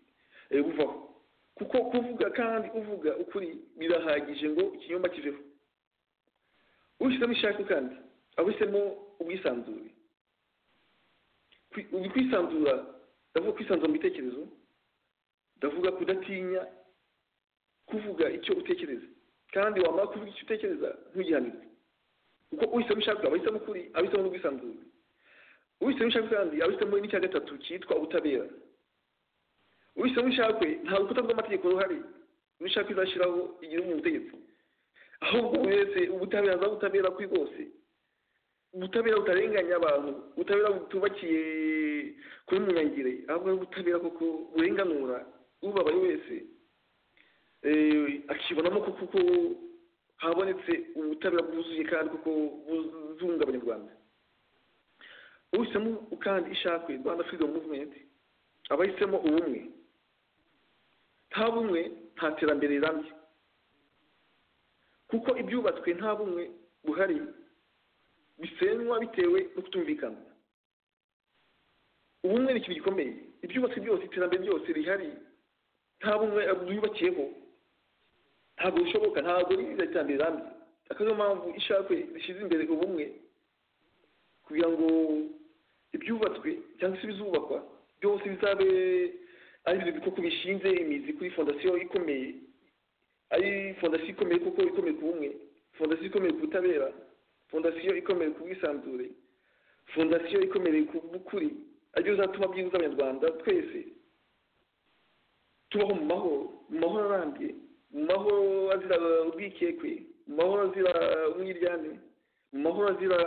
buvaho kuko kuvuga kandi uvuga ukuri birahagije ngo ikinyoma kiveho ushyizemo ishaka kandi abisemo ubwisanzure kwisanzura ndavuga kwisanzura mu bitekerezo ndavuga kudatinya kuvuga icyo utekereza kandi wamara kuvuga icyo utekereza ntugihanirwe kuko uhisemo ishaka abahisemo ukuri abahisemo n'ubwisanzure uhisemo ishaka kandi abahisemo n'icya gatatu cyitwa ubutabera uhisemo ishakwe nta rukuta rw'amategeko ruhari n'ishaka izashyiraho igira mu butegetsi ahubwo buri wese ubutabera za butabera kuri bwose ubutabera butarenganya abantu ubutabera butubakiye kuri munyangire ahubwo ari ubutabera kuko burenganura ubabaye wese akibonamo kuko habonetse ubutabera bwuzuye kandi kuko buzunga abanyarwanda uhisemo kandi ishakwe rwanda freedom movement abahisemo ubumwe nta bumwe nta terambere rirambye kuko ibyubatswe nta bumwe buhari bisenywa bitewe no kutumvikana ubumwe ni ikintu gikomeye ibyo ubatse byose iterambere ryose rihari nta bumwe wiyubakiyeho ntabwo bishoboka ntabwo riza iterambere rirambye akaba ariyo mpamvu ishakwe rishyize imbere ubumwe kugira ngo ibyubatswe cyangwa se ibizubakwa byose bizabe ari ibintu koko bishinze imizi kuri fondasiyo ikomeye ari fondasiyo ikomeye kuko ikomeye ku bumwe fondasiyo ikomeye ku butabera fondasiyo ikomeye ku bwisanzure fondasiyo ikomeye ku bukuri aribyo bizatuma byibuza abanyarwanda twese tubaho mu mahoro mu mahoro arambye mu mahoro azira ubwikekwe mu mahoro azira umwiryane mu mahoro azira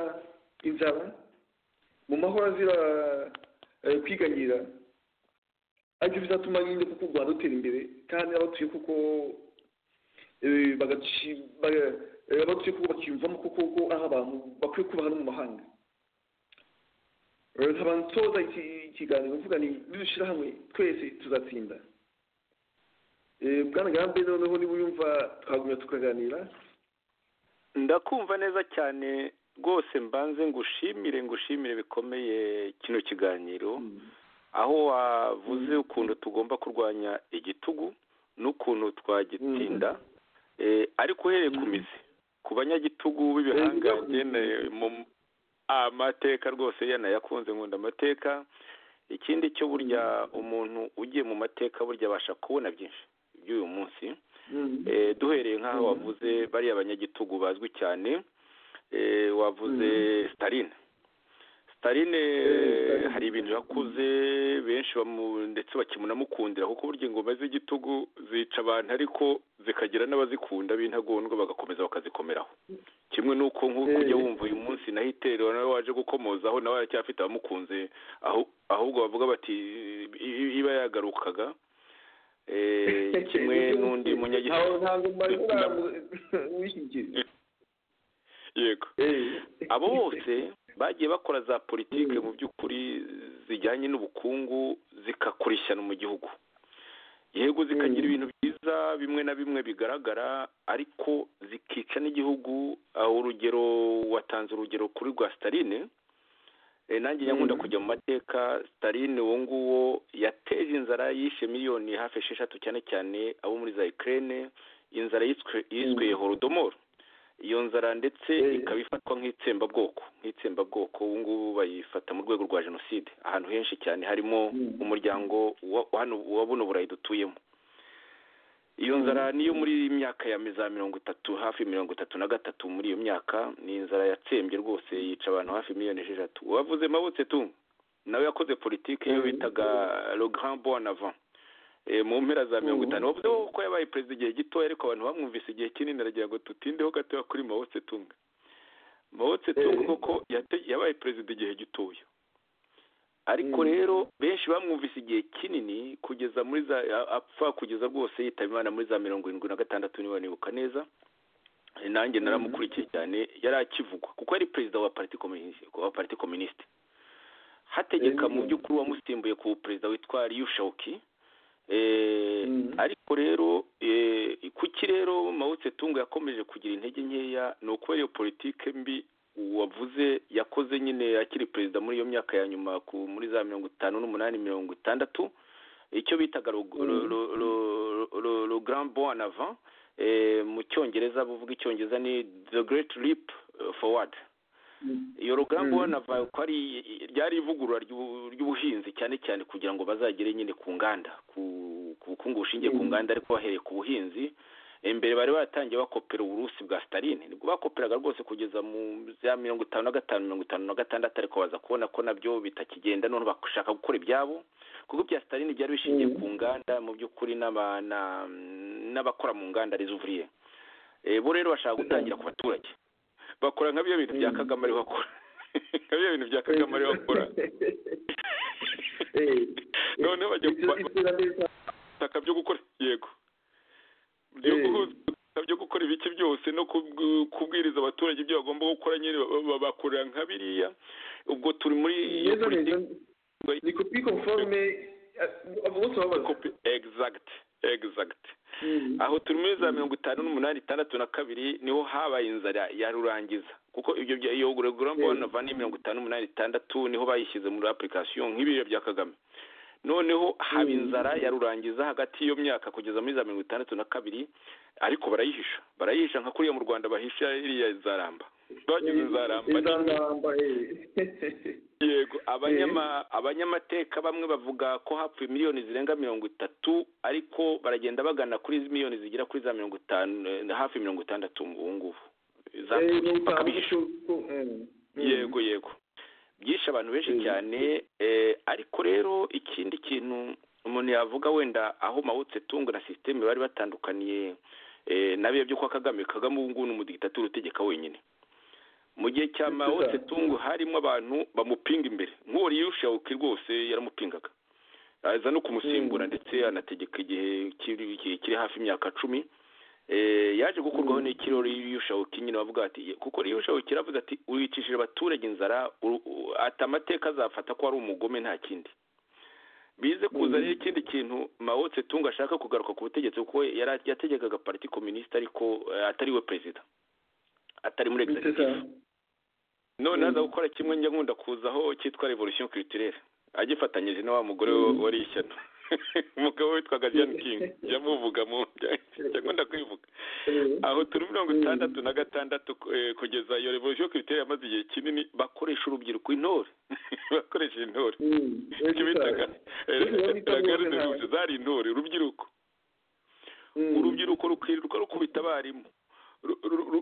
inzara mu mahoro azira kwiganyira aribyo bizatuma nyine kuko u rwanda rutera imbere kandi abatuye kuko abatuye kuko bakiyumvamo kuko aho abantu bakwiye kubaha no mu mahanga nkaba nsoza ikiganiro mvuga ni nidushyira hamwe twese tuzatsinda bwana gambe noneho niba uyumva twagumya tukaganira ndakumva neza cyane rwose mbanze ngushimire ngushimire bikomeye kino kiganiro aho wavuze ukuntu tugomba kurwanya igitugu n'ukuntu twagitsinda ariko uhereye ku mizi ku banyagitugu b'ibihangange mu amateka rwose yanayakunze nkunda amateka ikindi cyo burya umuntu ugiye mu mateka burya abasha kubona byinshi by'uyu munsi duhereye nk'aho wavuze bariya banyagitugu bazwi cyane wavuze sitarine sitarine hari ibintu yakuze benshi ndetse bakimunamukundira kuko burya ingoma z'igitugu zica abantu ariko zikagira n'abazikunda b'intagondwa bagakomeza bakazikomeraho kimwe n'uko nk'uko ujya wumva uyu munsi naho iterura nawe waje gukomozaho nawe aracyafite abamukunze ahubwo bavuga bati iba yagarukaga kimwe n'undi munyagitugu yego abo bose bagiye bakora za politiki mu by'ukuri zijyanye n'ubukungu zikakurishyana mu gihugu yego zikagira ibintu byiza bimwe na bimwe bigaragara ariko zikica n'igihugu urugero watanze urugero kuri rwa sitaline nanjye nyakunda kujya mu mateka sitaline uwo nguwo yateje inzara yishe miliyoni hafi esheshatu cyane cyane abo muri za ikirere inzara yiswe horodomoro iyo nzara ndetse ikaba ifatwa nk'itsembabwoko nk'itsembabwoko ubu ngubu bayifata mu rwego rwa jenoside ahantu henshi cyane harimo umuryango wa buno burayi dutuyemo iyo nzara niyo muri myaka ya za mirongo itatu hafi mirongo itatu na gatatu muri iyo myaka ni inzara yatsembye rwose yica abantu hafi miliyoni esheshatu wavuze mabutse tu nawe yakoze politiki iyo bitaga le grand bon avant mu mpera za mirongo itanu bavuze ko yabaye perezida igihe gito ariko abantu bamwumvise igihe kinini aragira ngo tutindeho gatoya kuri mawutse tunga mawutse tunga koko yabaye perezida igihe gitoya ariko rero benshi bamwumvise igihe kinini kugeza muri za apfa kugeza rwose yitaba imana muri za mirongo irindwi na gatandatu niba nibuka neza nanjye naramukurikiye cyane yari akivugwa kuko yari perezida wa pariti kominisite hategeka mu by'ukuri wamusimbuye ku perezida witwa riyu shawuki ariko rero kuki rero mawutse tunga yakomeje kugira intege nkeya ni ukubera iyo politike mbi wavuze yakoze nyine akiri perezida muri iyo myaka ya nyuma muri za mirongo itanu n'umunani mirongo itandatu icyo bitaga le grand bon avant mu cyongereza buvuga icyongereza ni the great leap forward iyo rugamba ubona ko ari ryari ivugurura ry'ubuhinzi cyane cyane kugira ngo bazagere nyine ku nganda ku bukungu bushingiye ku nganda ariko bahereye ku buhinzi imbere bari baratangiye bakopera uburusi bwa sitarine nibwo bakoperaga rwose kugeza mu za mirongo itanu na gatanu mirongo itanu na gatandatu ariko baza kubona ko nabyo bitakigenda none bashaka gukora ibyabo kuko ibya sitarine byari bishingiye ku nganda mu by'ukuri n'abakora mu nganda rizuvuriye bo rero bashaka gutangira ku baturage bakora nka bya bintu bya kagame ariho akora nka bya bintu bya kagame ariho akora noneho bajya kubutaka byo gukora yego byo gukora ibiki byose no kubwiriza abaturage ibyo bagomba gukora nyine babakorera nka biriya ubwo turi muri iyo politiki ni kopi konforme exact exact aho turi muri za mirongo itanu n'umunani itandatu na kabiri niho habaye inzara ya rurangiza kuko ibyo bya iyo gorogorambona vani mirongo itanu n'umunani itandatu niho bayishyize muri apurikasiyo nk'ibiro bya kagame noneho haba inzara ya rurangiza hagati y'iyo myaka kugeza muri za mirongo itandatu na kabiri ariko barayihisha barayihisha nka kuriya mu rwanda bahisha iriya zaramba bagize zaramba yego abanyamateka bamwe bavuga ko hapfuye miliyoni zirenga mirongo itatu ariko baragenda bagana kuri miliyoni zigera kuri za mirongo itanu hafi mirongo itandatu ubu ngubu yego yego byishe abantu benshi cyane ariko rero ikindi kintu umuntu yavuga wenda aho mawutse tunga na sisiteme bari batandukaniye na byo kwa kagame kagame ubu ngubu ni umudigitateri utegeka wenyine mu gihe cya mawutse tunga harimo abantu bamupinga imbere nk'uwo riyushawuke rwose yaramupingaga aza no kumusimbura ndetse anategeka igihe kiri hafi imyaka cumi yaje gukurwaho n'ikirori y'ushawuki nyine bavuga ati kuko y'ushawuki aravuga ati wicishije abaturage inzara ati amateka azafata ko ari umugome nta kindi bize kuzanira ikindi kintu mawutse tunga ashaka kugaruka ku butegetsi kuko yategekaga pariti kominisite ariko atari we perezida atari muri egisitifu none aza gukora kimwe njya nkunda kuzaho cyitwa revolution kiritirere agifatanyije na wa mugore wari ishyano umugabo witwaga jani kingi jya muvuga mu cyangwa ndakwivuga aho turi mirongo itandatu na gatandatu kugeza iyo revolution kiritere yamaze igihe kinini bakoresha urubyiruko intore bakoresha intore icyo bitaga zari intore urubyiruko urubyiruko rukirirwa rukubita abarimu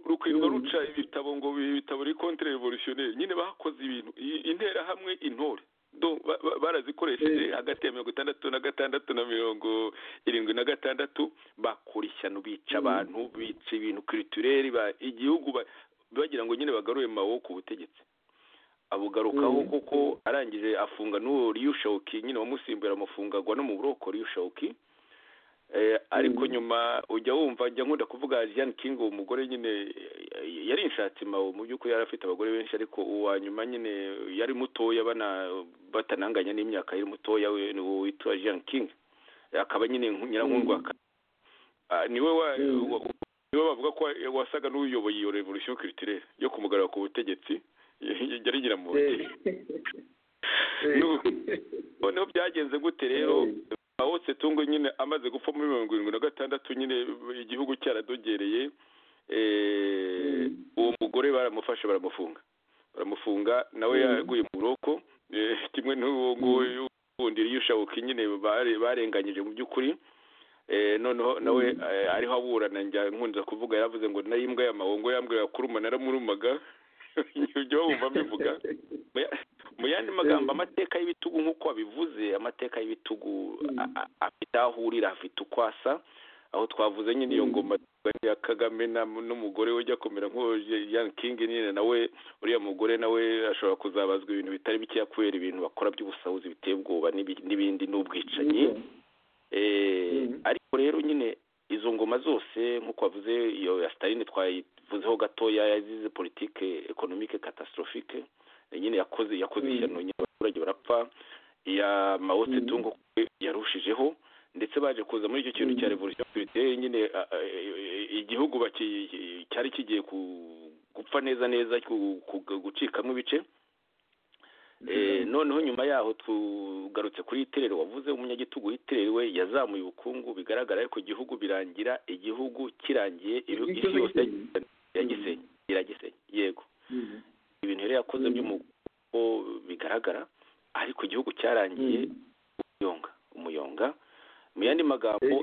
rukirirwa ruca ibitabo ngo ibitabo biri kontre revolutionnere nyine bakoze ibintu interahamwe intore barazikoresheje hagati ya mirongo itandatu na gatandatu na mirongo irindwi na gatandatu bakora ishyano bica abantu bica ibintu kiritureri igihugu bagira ngo nyine bagaruye mawo ku butegetsi abugarukaho kuko arangije afunga n'uwo riyushawuki nyine wamusimbura amafungagwa no mu buroko riyushawuki ariko nyuma ujya wumva njya nkunda kuvuga jean king uwo mugore nyine yari inshatse mawo mu by'ukuri yari afite abagore benshi ariko uwa nyuma nyine yari mutoya batananganya n'imyaka yari mutoya we witwa jean king akaba nyine nyirankundwa niwe niwe bavuga ko wasaga n'uyoboye iyo revolution culturelle yo kumugarura ku butegetsi yari nyiramuhogi noneho byagenze gute rero awotse tungo nyine amaze gupfa muri mirongo irindwi na gatandatu nyine igihugu cyaradogereye uwo mugore baramufashe baramufunga baramufunga nawe yaguye mu buroko kimwe n'uwo nguwo wundi y'ushabuka nyine barenganyije mu by'ukuri noneho nawe ariho aburana nkunze kuvuga yaravuze ngo nayo imbwa y'amahongo yambwe yakuruma naramurumaga ibyo bumva mbivuga mu yandi magambo amateka y'ibitugu nk'uko wabivuze amateka y'ibitugu afite aho ahurira afite uko asa aho twavuze nyine iyo ngoma ya kagame n'umugore we ujya kumera nk'uwo kingi nyine nawe uriya mugore nawe ashobora kuzabazwa ibintu bitari bikeya kubera ibintu bakora by'ubusahuzi biteye ubwoba n'ibindi n'ubwicanyi ariko rero nyine izo ngoma zose nk'uko wavuze iyo ya sitarini twayivuzeho gatoya yazize politike ekonomike katastrofike nyine yakoze yakoze ishyano nyine abaturage barapfa iya mawutse tungo yarushijeho ndetse baje kuza muri icyo kintu cya revolution culturelle nyine igihugu cyari kigiye gupfa neza neza gucikamo ibice noneho nyuma yaho tugarutse kuri iterero wavuze umunyagitugu w'iterero we yazamuye ubukungu bigaragara ariko igihugu birangira igihugu kirangiye isi yose iragisenye yego ibintu rero yakoze by'umugo bigaragara ariko igihugu cyarangiye umuyonga umuyonga mu yandi magambo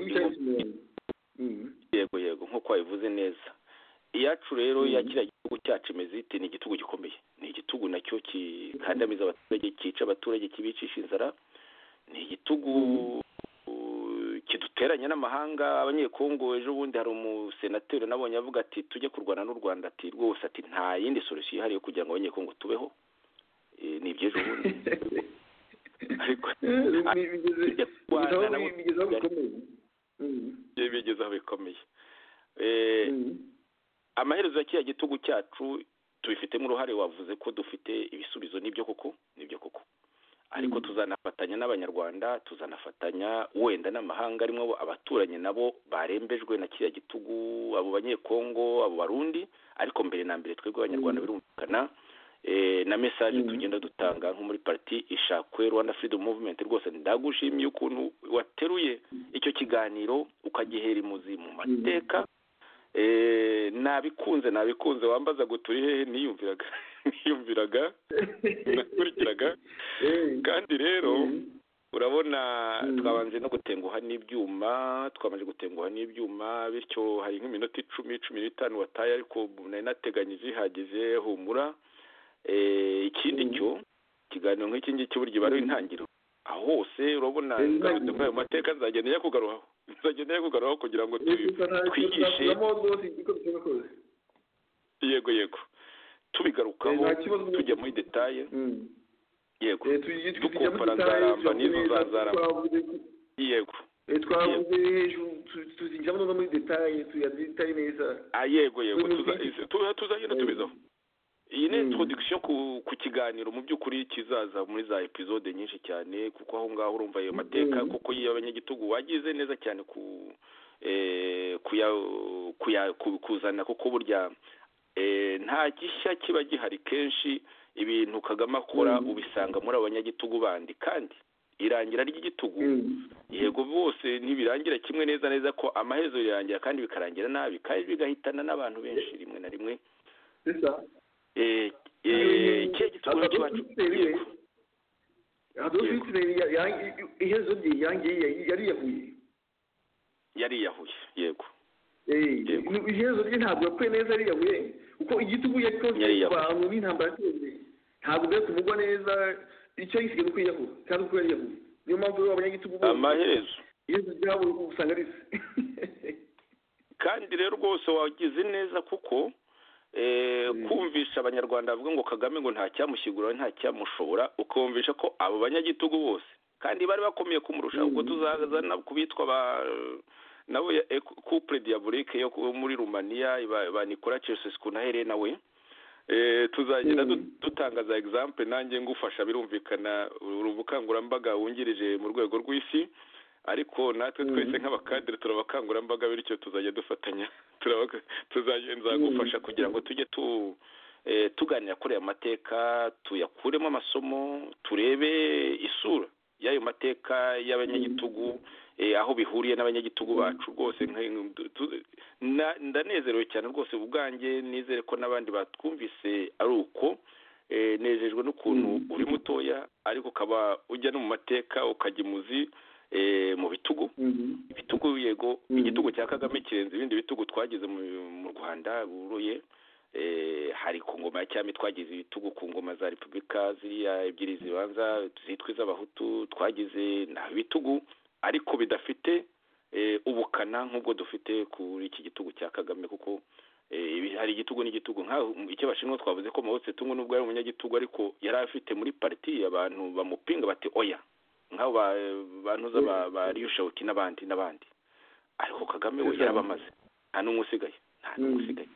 yego yego nk'uko wabivuze neza iyacu rero ya kiriya gihugu cyacu imeze ite ni igitugu gikomeye ni igitugu nacyo kikandamiza abaturage cyica abaturage kibicisha inzara ni igitugu kiduteranya n'amahanga abanyekongo ejo bundi hari umusenateri nabonye avuga ati tujye kurwana n'u rwanda ati rwose ati nta yindi solusiyo ihari yo kugira ngo abanyekongo tubeho ni iby'ejo bundi ariko bigeze aho bikomeye amaherezo ya kiriya gitugu cyacu tubifitemo uruhare wavuze ko dufite ibisubizo nibyo koko nibyo koko ariko tuzanafatanya n'abanyarwanda tuzanafatanya wenda n'amahanga arimo abaturanyi nabo barembejwe na kiriya gitugu abo banyekongo abo barundi ariko mbere na mbere twebwe abanyarwanda birumvikana eh, na message tugenda dutanga nko muri parti ishakwe Rwanda Freedom Movement rwose ndagushimiye ukuntu wateruye icyo kiganiro ukagihera imuzi mu mateka eh, nabikunze nabikunze wambaza guturi hehe niyumviraga niyumviraga nakurikiraga kandi rero urabona twabanje no gutenguha n'ibyuma twabanje gutenguha n'ibyuma bityo hari nk'iminota icumi cumi n'itanu wataye ariko nari nateganyije ihageze humura Eh, ikindi cyo ikiganiro nk'iki ngiki burya iba ari intangiriro aho hose urabona gahato muri ayo mateka nzagenda njya kugarukaho nzagenda njya kugarukaho kugira ngo tu- twigishe yego yego tubigarukaho Eh, nta kibazo. tujya muri detaye yego dukompara zaramba nzaramba n'izo nzazaramba yego twavuze hejuru tu- tuzijyamo no muri detaye tuyazitaye neza ah yego yego Uyu tuza- muziki- tuza- tuzagenda Eh. tubizaho iyi ni Mm. introduction ku ku kiganiro mu by'ukuri kizaza muri za episode nyinshi cyane kuko aho ngaho urumva ayo mateka Mm. kuko y'abanyagitugu wagize neza cyane ku eh, kuya kuya ku- kuzana kuko burya eh, nta gishya kiba gihari kenshi ibintu kagame akora Mm. ubisanga muri abanyagitugu bandi kandi irangira ry'igitugu Mm. yego bose ntibirangira kimwe neza neza ko amaherezo birangira kandi bikarangira nabi kandi bigahitana n'abantu benshi rimwe na rimwe sisa eh eh ikihe gitugura cyacu yego Yego. iherezo rye yangiye yariyahuye yariyahuye yego Eh, Yego. nu- iherezo rye ntabwo yakuye neza yariyahuye kuko igitugu yakoze Yariyahuye. ku bantu n'intambara yateye ntabwo byari kumugwa neza icyo yisigaye ni ukwiyahura kandi uko yariyahuye niyo mpamvu rero abanyagitugu bose amaherezo iherezo ryabo usanga ari se kandi rero rwose wagize neza kuko eh kumvisha abanyarwanda bavuga ngo kagame ngo nta cyamushyigura nta cyamushobora ukumvisha ko abo banyagitugu bose kandi bari bakomeye kumurusha ubwo tuzazana ku bitwa ba nabo ya eh, couple diabolique yo ku- muri Rumania ba- ba Nicola Ceausescu na Helena we eh tuzagenda Mm. du- dutanga za example nanjye ngufasha birumvikana uru bukangurambaga wungirije mu rwego rw'isi ariko natwe Mhm. twese nk'abakadire turabakangurambaga bityo tuzajya dufatanya turabaka- tuzajya nzagufasha kugira ngo tujye tu eh, tuganira kuri aya mateka tuyakuremo amasomo turebe isura y'ayo mateka y'abanyagitugu eh, aho bihuriye n'abanyagitugu bacu rwose nka- tu- tu- na- ndanezerewe cyane rwose ubwanjye nizere ko n'abandi batwumvise ari uko Eh, nejejwe n'ukuntu uri mutoya ariko ukaba ujya no mu mateka ukajya imuzi eh, mu bitugu Mhm. ibitugu yego Mm. igitugu cya kagame kirenze ibindi bitugu twagize mu, mu rwanda buruye eh, hari ku ngoma ya cyami twagize ibitugu ku ngoma za repubulika ziriya ebyiri zibanza zitwa iz'abahutu twagize na bitugu ariko bidafite eh, ubukana nk'ubwo dufite kuri iki gitugu cya kagame kuko eh, ibi- hari igitugu n'igitugu nk'aho icy'abashinwa twavuze ko mao tse tungu n'ubwo yari umunyagitugu ariko yari afite muri pariti abantu bamupinga bati oya nk'abo ba bantuza ba, ba ryushawuti n'abandi n'abandi ariko kagame we Sisa. yarabamaze nta n'umwe usigaye nta n'umwe Mm. usigaye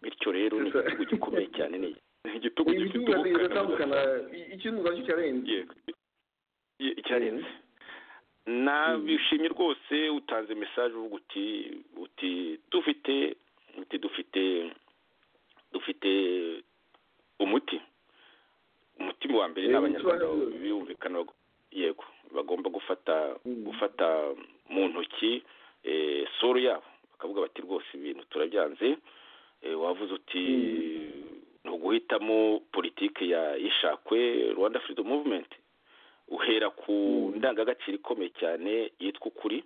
bityo rero ni Sisa. igitugu gikomeye cyane ni ni igitugu gifite ibitugu birabiri biratandukana ubukana I- ikindi ubwacyo cyarenze yego Ye- icyarenze nabishimye rwose utanze message uvuga uti uti dufite uti dufite dufite umuti umuti wa mbere ni Eh, abanyarwanda bisobanura. biyumvikana bago- yego bagomba gufata Mm. gufata mu ntoki eh, soro yabo bakavuga bati rwose ibintu turabyanze Eh, wavuze uti ni uguhitamo politiki ya ishakwe rwanda freedom movement uhera ku ndangagaciro ikomeye cyane yitwa ukuri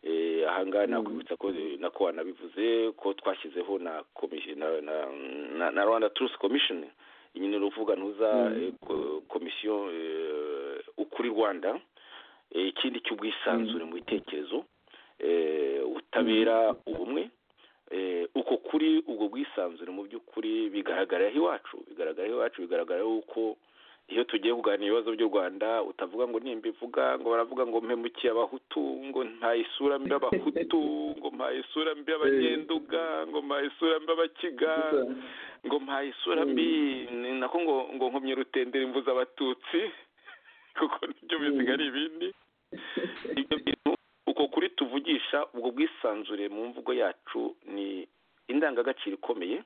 Eh, ahangaha nakwibutsa ko nako wanabivuze ko twashyizeho na komi- na- na- na- na rwanda truth commission nyine ni uruvuga ntuza eh, ko- komisiyo eh, ukuri rwanda Eh, ikindi cy'ubwisanzure mu bitekerezo eh, ubutabera ubumwe eh, uko kuri ubwo bwisanzure mu by'ukuri bigaragarira iwacu bigaragarira iwacu bigaragara yuko iyo tugiye kuganira ibibazo by'u rwanda utavuga ngo nimba ivuga ngo baravuga ngo mpemukiye abahutu ngo mpaye isura mbi abahutu ngo mpaye isura mbi abagenduga ngo mpaye isura mbi abakiga ngo mpaye isura mbi ni nako ngo ngo nkomye rutendera imvu z'abatutsi kuko nibyo bisigara ibindi ibyo bintu uko kuri tuvugisha ubwo bwisanzure mu mvugo yacu ni indangagaciro ikomeye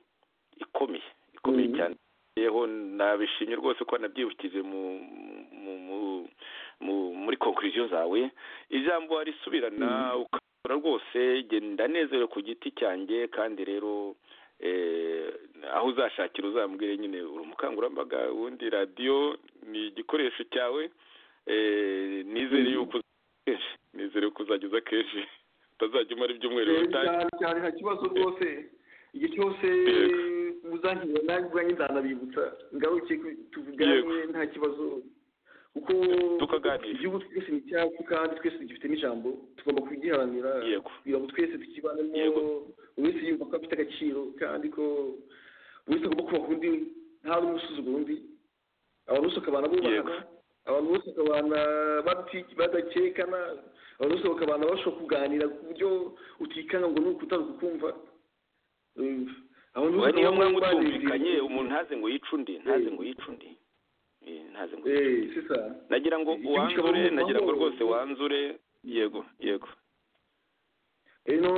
ikomeye ikomeye Mhm. cyane yeho nabishimye rwose ko wanabyibukije mu mu mu- mu muri konkuriziyo zawe ijambo warisubirana ukabura rwose genda nezerewe ku giti cyanjye kandi rero eh, aho uzashakira uzambwire nyine uri umukangurambaga ubundi radiyo ni igikoresho cyawe eh, nizere Mhm. yuko uzageza kenshi nizere yuko uzageza kenshi utazajya umara ibyumweru bitari cyane cyane nta kibazo rwose igihe cyose Yego. muzangira nanjye ubwanjye nzanabibutsa ngaruke ku- Yego. tuvugane nta kibazo kuko Tukaganira. igihugu twese ni icyacu kandi twese tugifitemo ijambo tugomba kugiharanira Yego. kugira ngo twese tukibanemo Yego. buri wese yumva ko afite agaciro kandi ko buri wese agomba kubaha undi nta n'umwe usuzugura undi abantu bose bakabana Yego. bubahana abantu bose bakabana bati- badakekana abantu bose bakabana bashobora kuganira ku buryo utikanga ngo nuko utari kukumva Eh, abantu we bose niyo bakabana mwanya utumvikanye barinze- umuntu ntaze ngo yice undi ntaze ngo yice undi Eh, ntaze ngo yice Eh, undi sisa nagira ngo Igihugu wanzure kikaba mu nagira ngo mahoro. rwose wanzure yego yego eno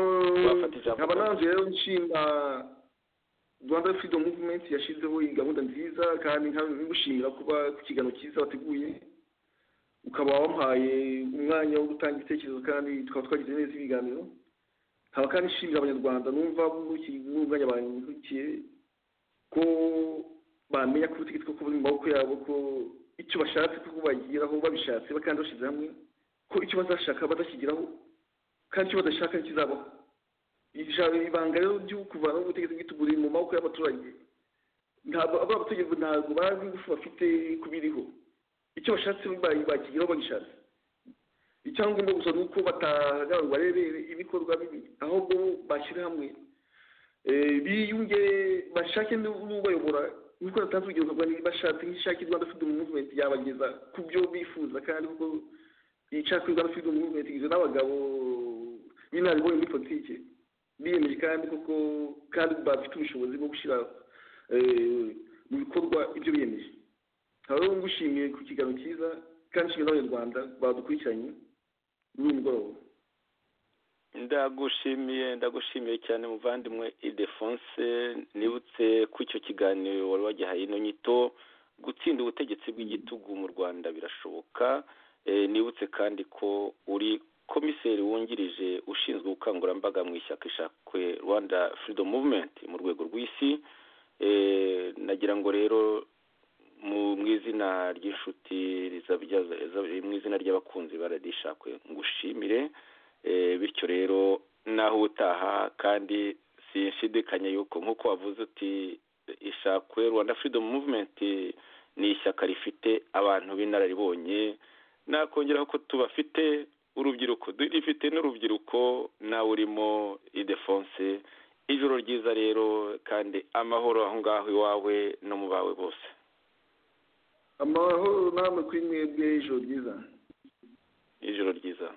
Wafata ijambo. nkaba nanjye rero nshima rwanda freedom movement yashyizeho iyi gahunda nziza kandi nkagushimira kuba ku kiganiro cyiza wateguye ukaba wampaye umwanya wo gutanga ibitekerezo kandi tukaba twagize neza ibiganiro nkaba kandi nshimira abanyarwanda numva bungukiye n'umwanya bangukiye ko bamenya ko ubutegetsi bwo buri mu maboko yabo ko icyo bashatse ko bageraho babishatse ba- kandi bashyize hamwe ko icyo bazashaka badashyigiraho kandi icyo badashaka ntikizabaho ijambo ibanga rero ryo kuvanaho ubutegetsi bw'ituguri mu maboko y'abaturage ntabwo abo bategetsi ntabwo bazi ingufu bafite kubiriho icyo bashatse ba- bakigeraho bagishatse icyangombwa gusa ni uko batahagarara ngo barebere ibikorwa bibi ahubwo bashyire hamwe Eh, biyunge bashake n'ubayobora nk'uko natanze urugero nkavuga niba bashatse nk'ishaka rwanda freedom movement yabageza ku byo bifuza kandi kuko ishaka rwanda freedom movement igizwe n'abagabo b'inararibonye muri politiki biyemeje kandi koko kandi bafite ubushobozi bwo gushyira eh, mu bikorwa ibyo biyemeje nkaba rero ngushimiye ku kiganiro cyiza kandi nshimiye n'abanyarwanda badukurikiranye muri uyu mugoroba ndagushimiye ndagushimiye cyane muvandimwe idefonse nibutse ko icyo kiganiro wari wagihaye ino nyito gutsinda ubutegetsi bw'igitugu mu rwanda birashoboka Eh, nibutse kandi ko uri komiseri wungirije ushinzwe ubukangurambaga mu ishyaka ishakwe rwanda freedom movement mu rwego rw'isi Eh, nagira ngo rero mu mu izina ry'inshuti rizabyaza- za- mu izina ry'abakunzi ba radiyo ishakwe ngushimire Eh, bityo rero naho utaha kandi sinshidikanya yuko nk'uko wavuze uti ishakwe rwanda freedom movement ni ishyaka rifite abantu b'inararibonye nakongeraho ko tubafite urubyiruko rifite n'urubyiruko nawe urimo idefonse ijoro ryiza rero kandi amahoro aho ngaho iwawe no mu bawe bose amahoro namwe kuri mwebwe ijoro ryiza ijoro ryiza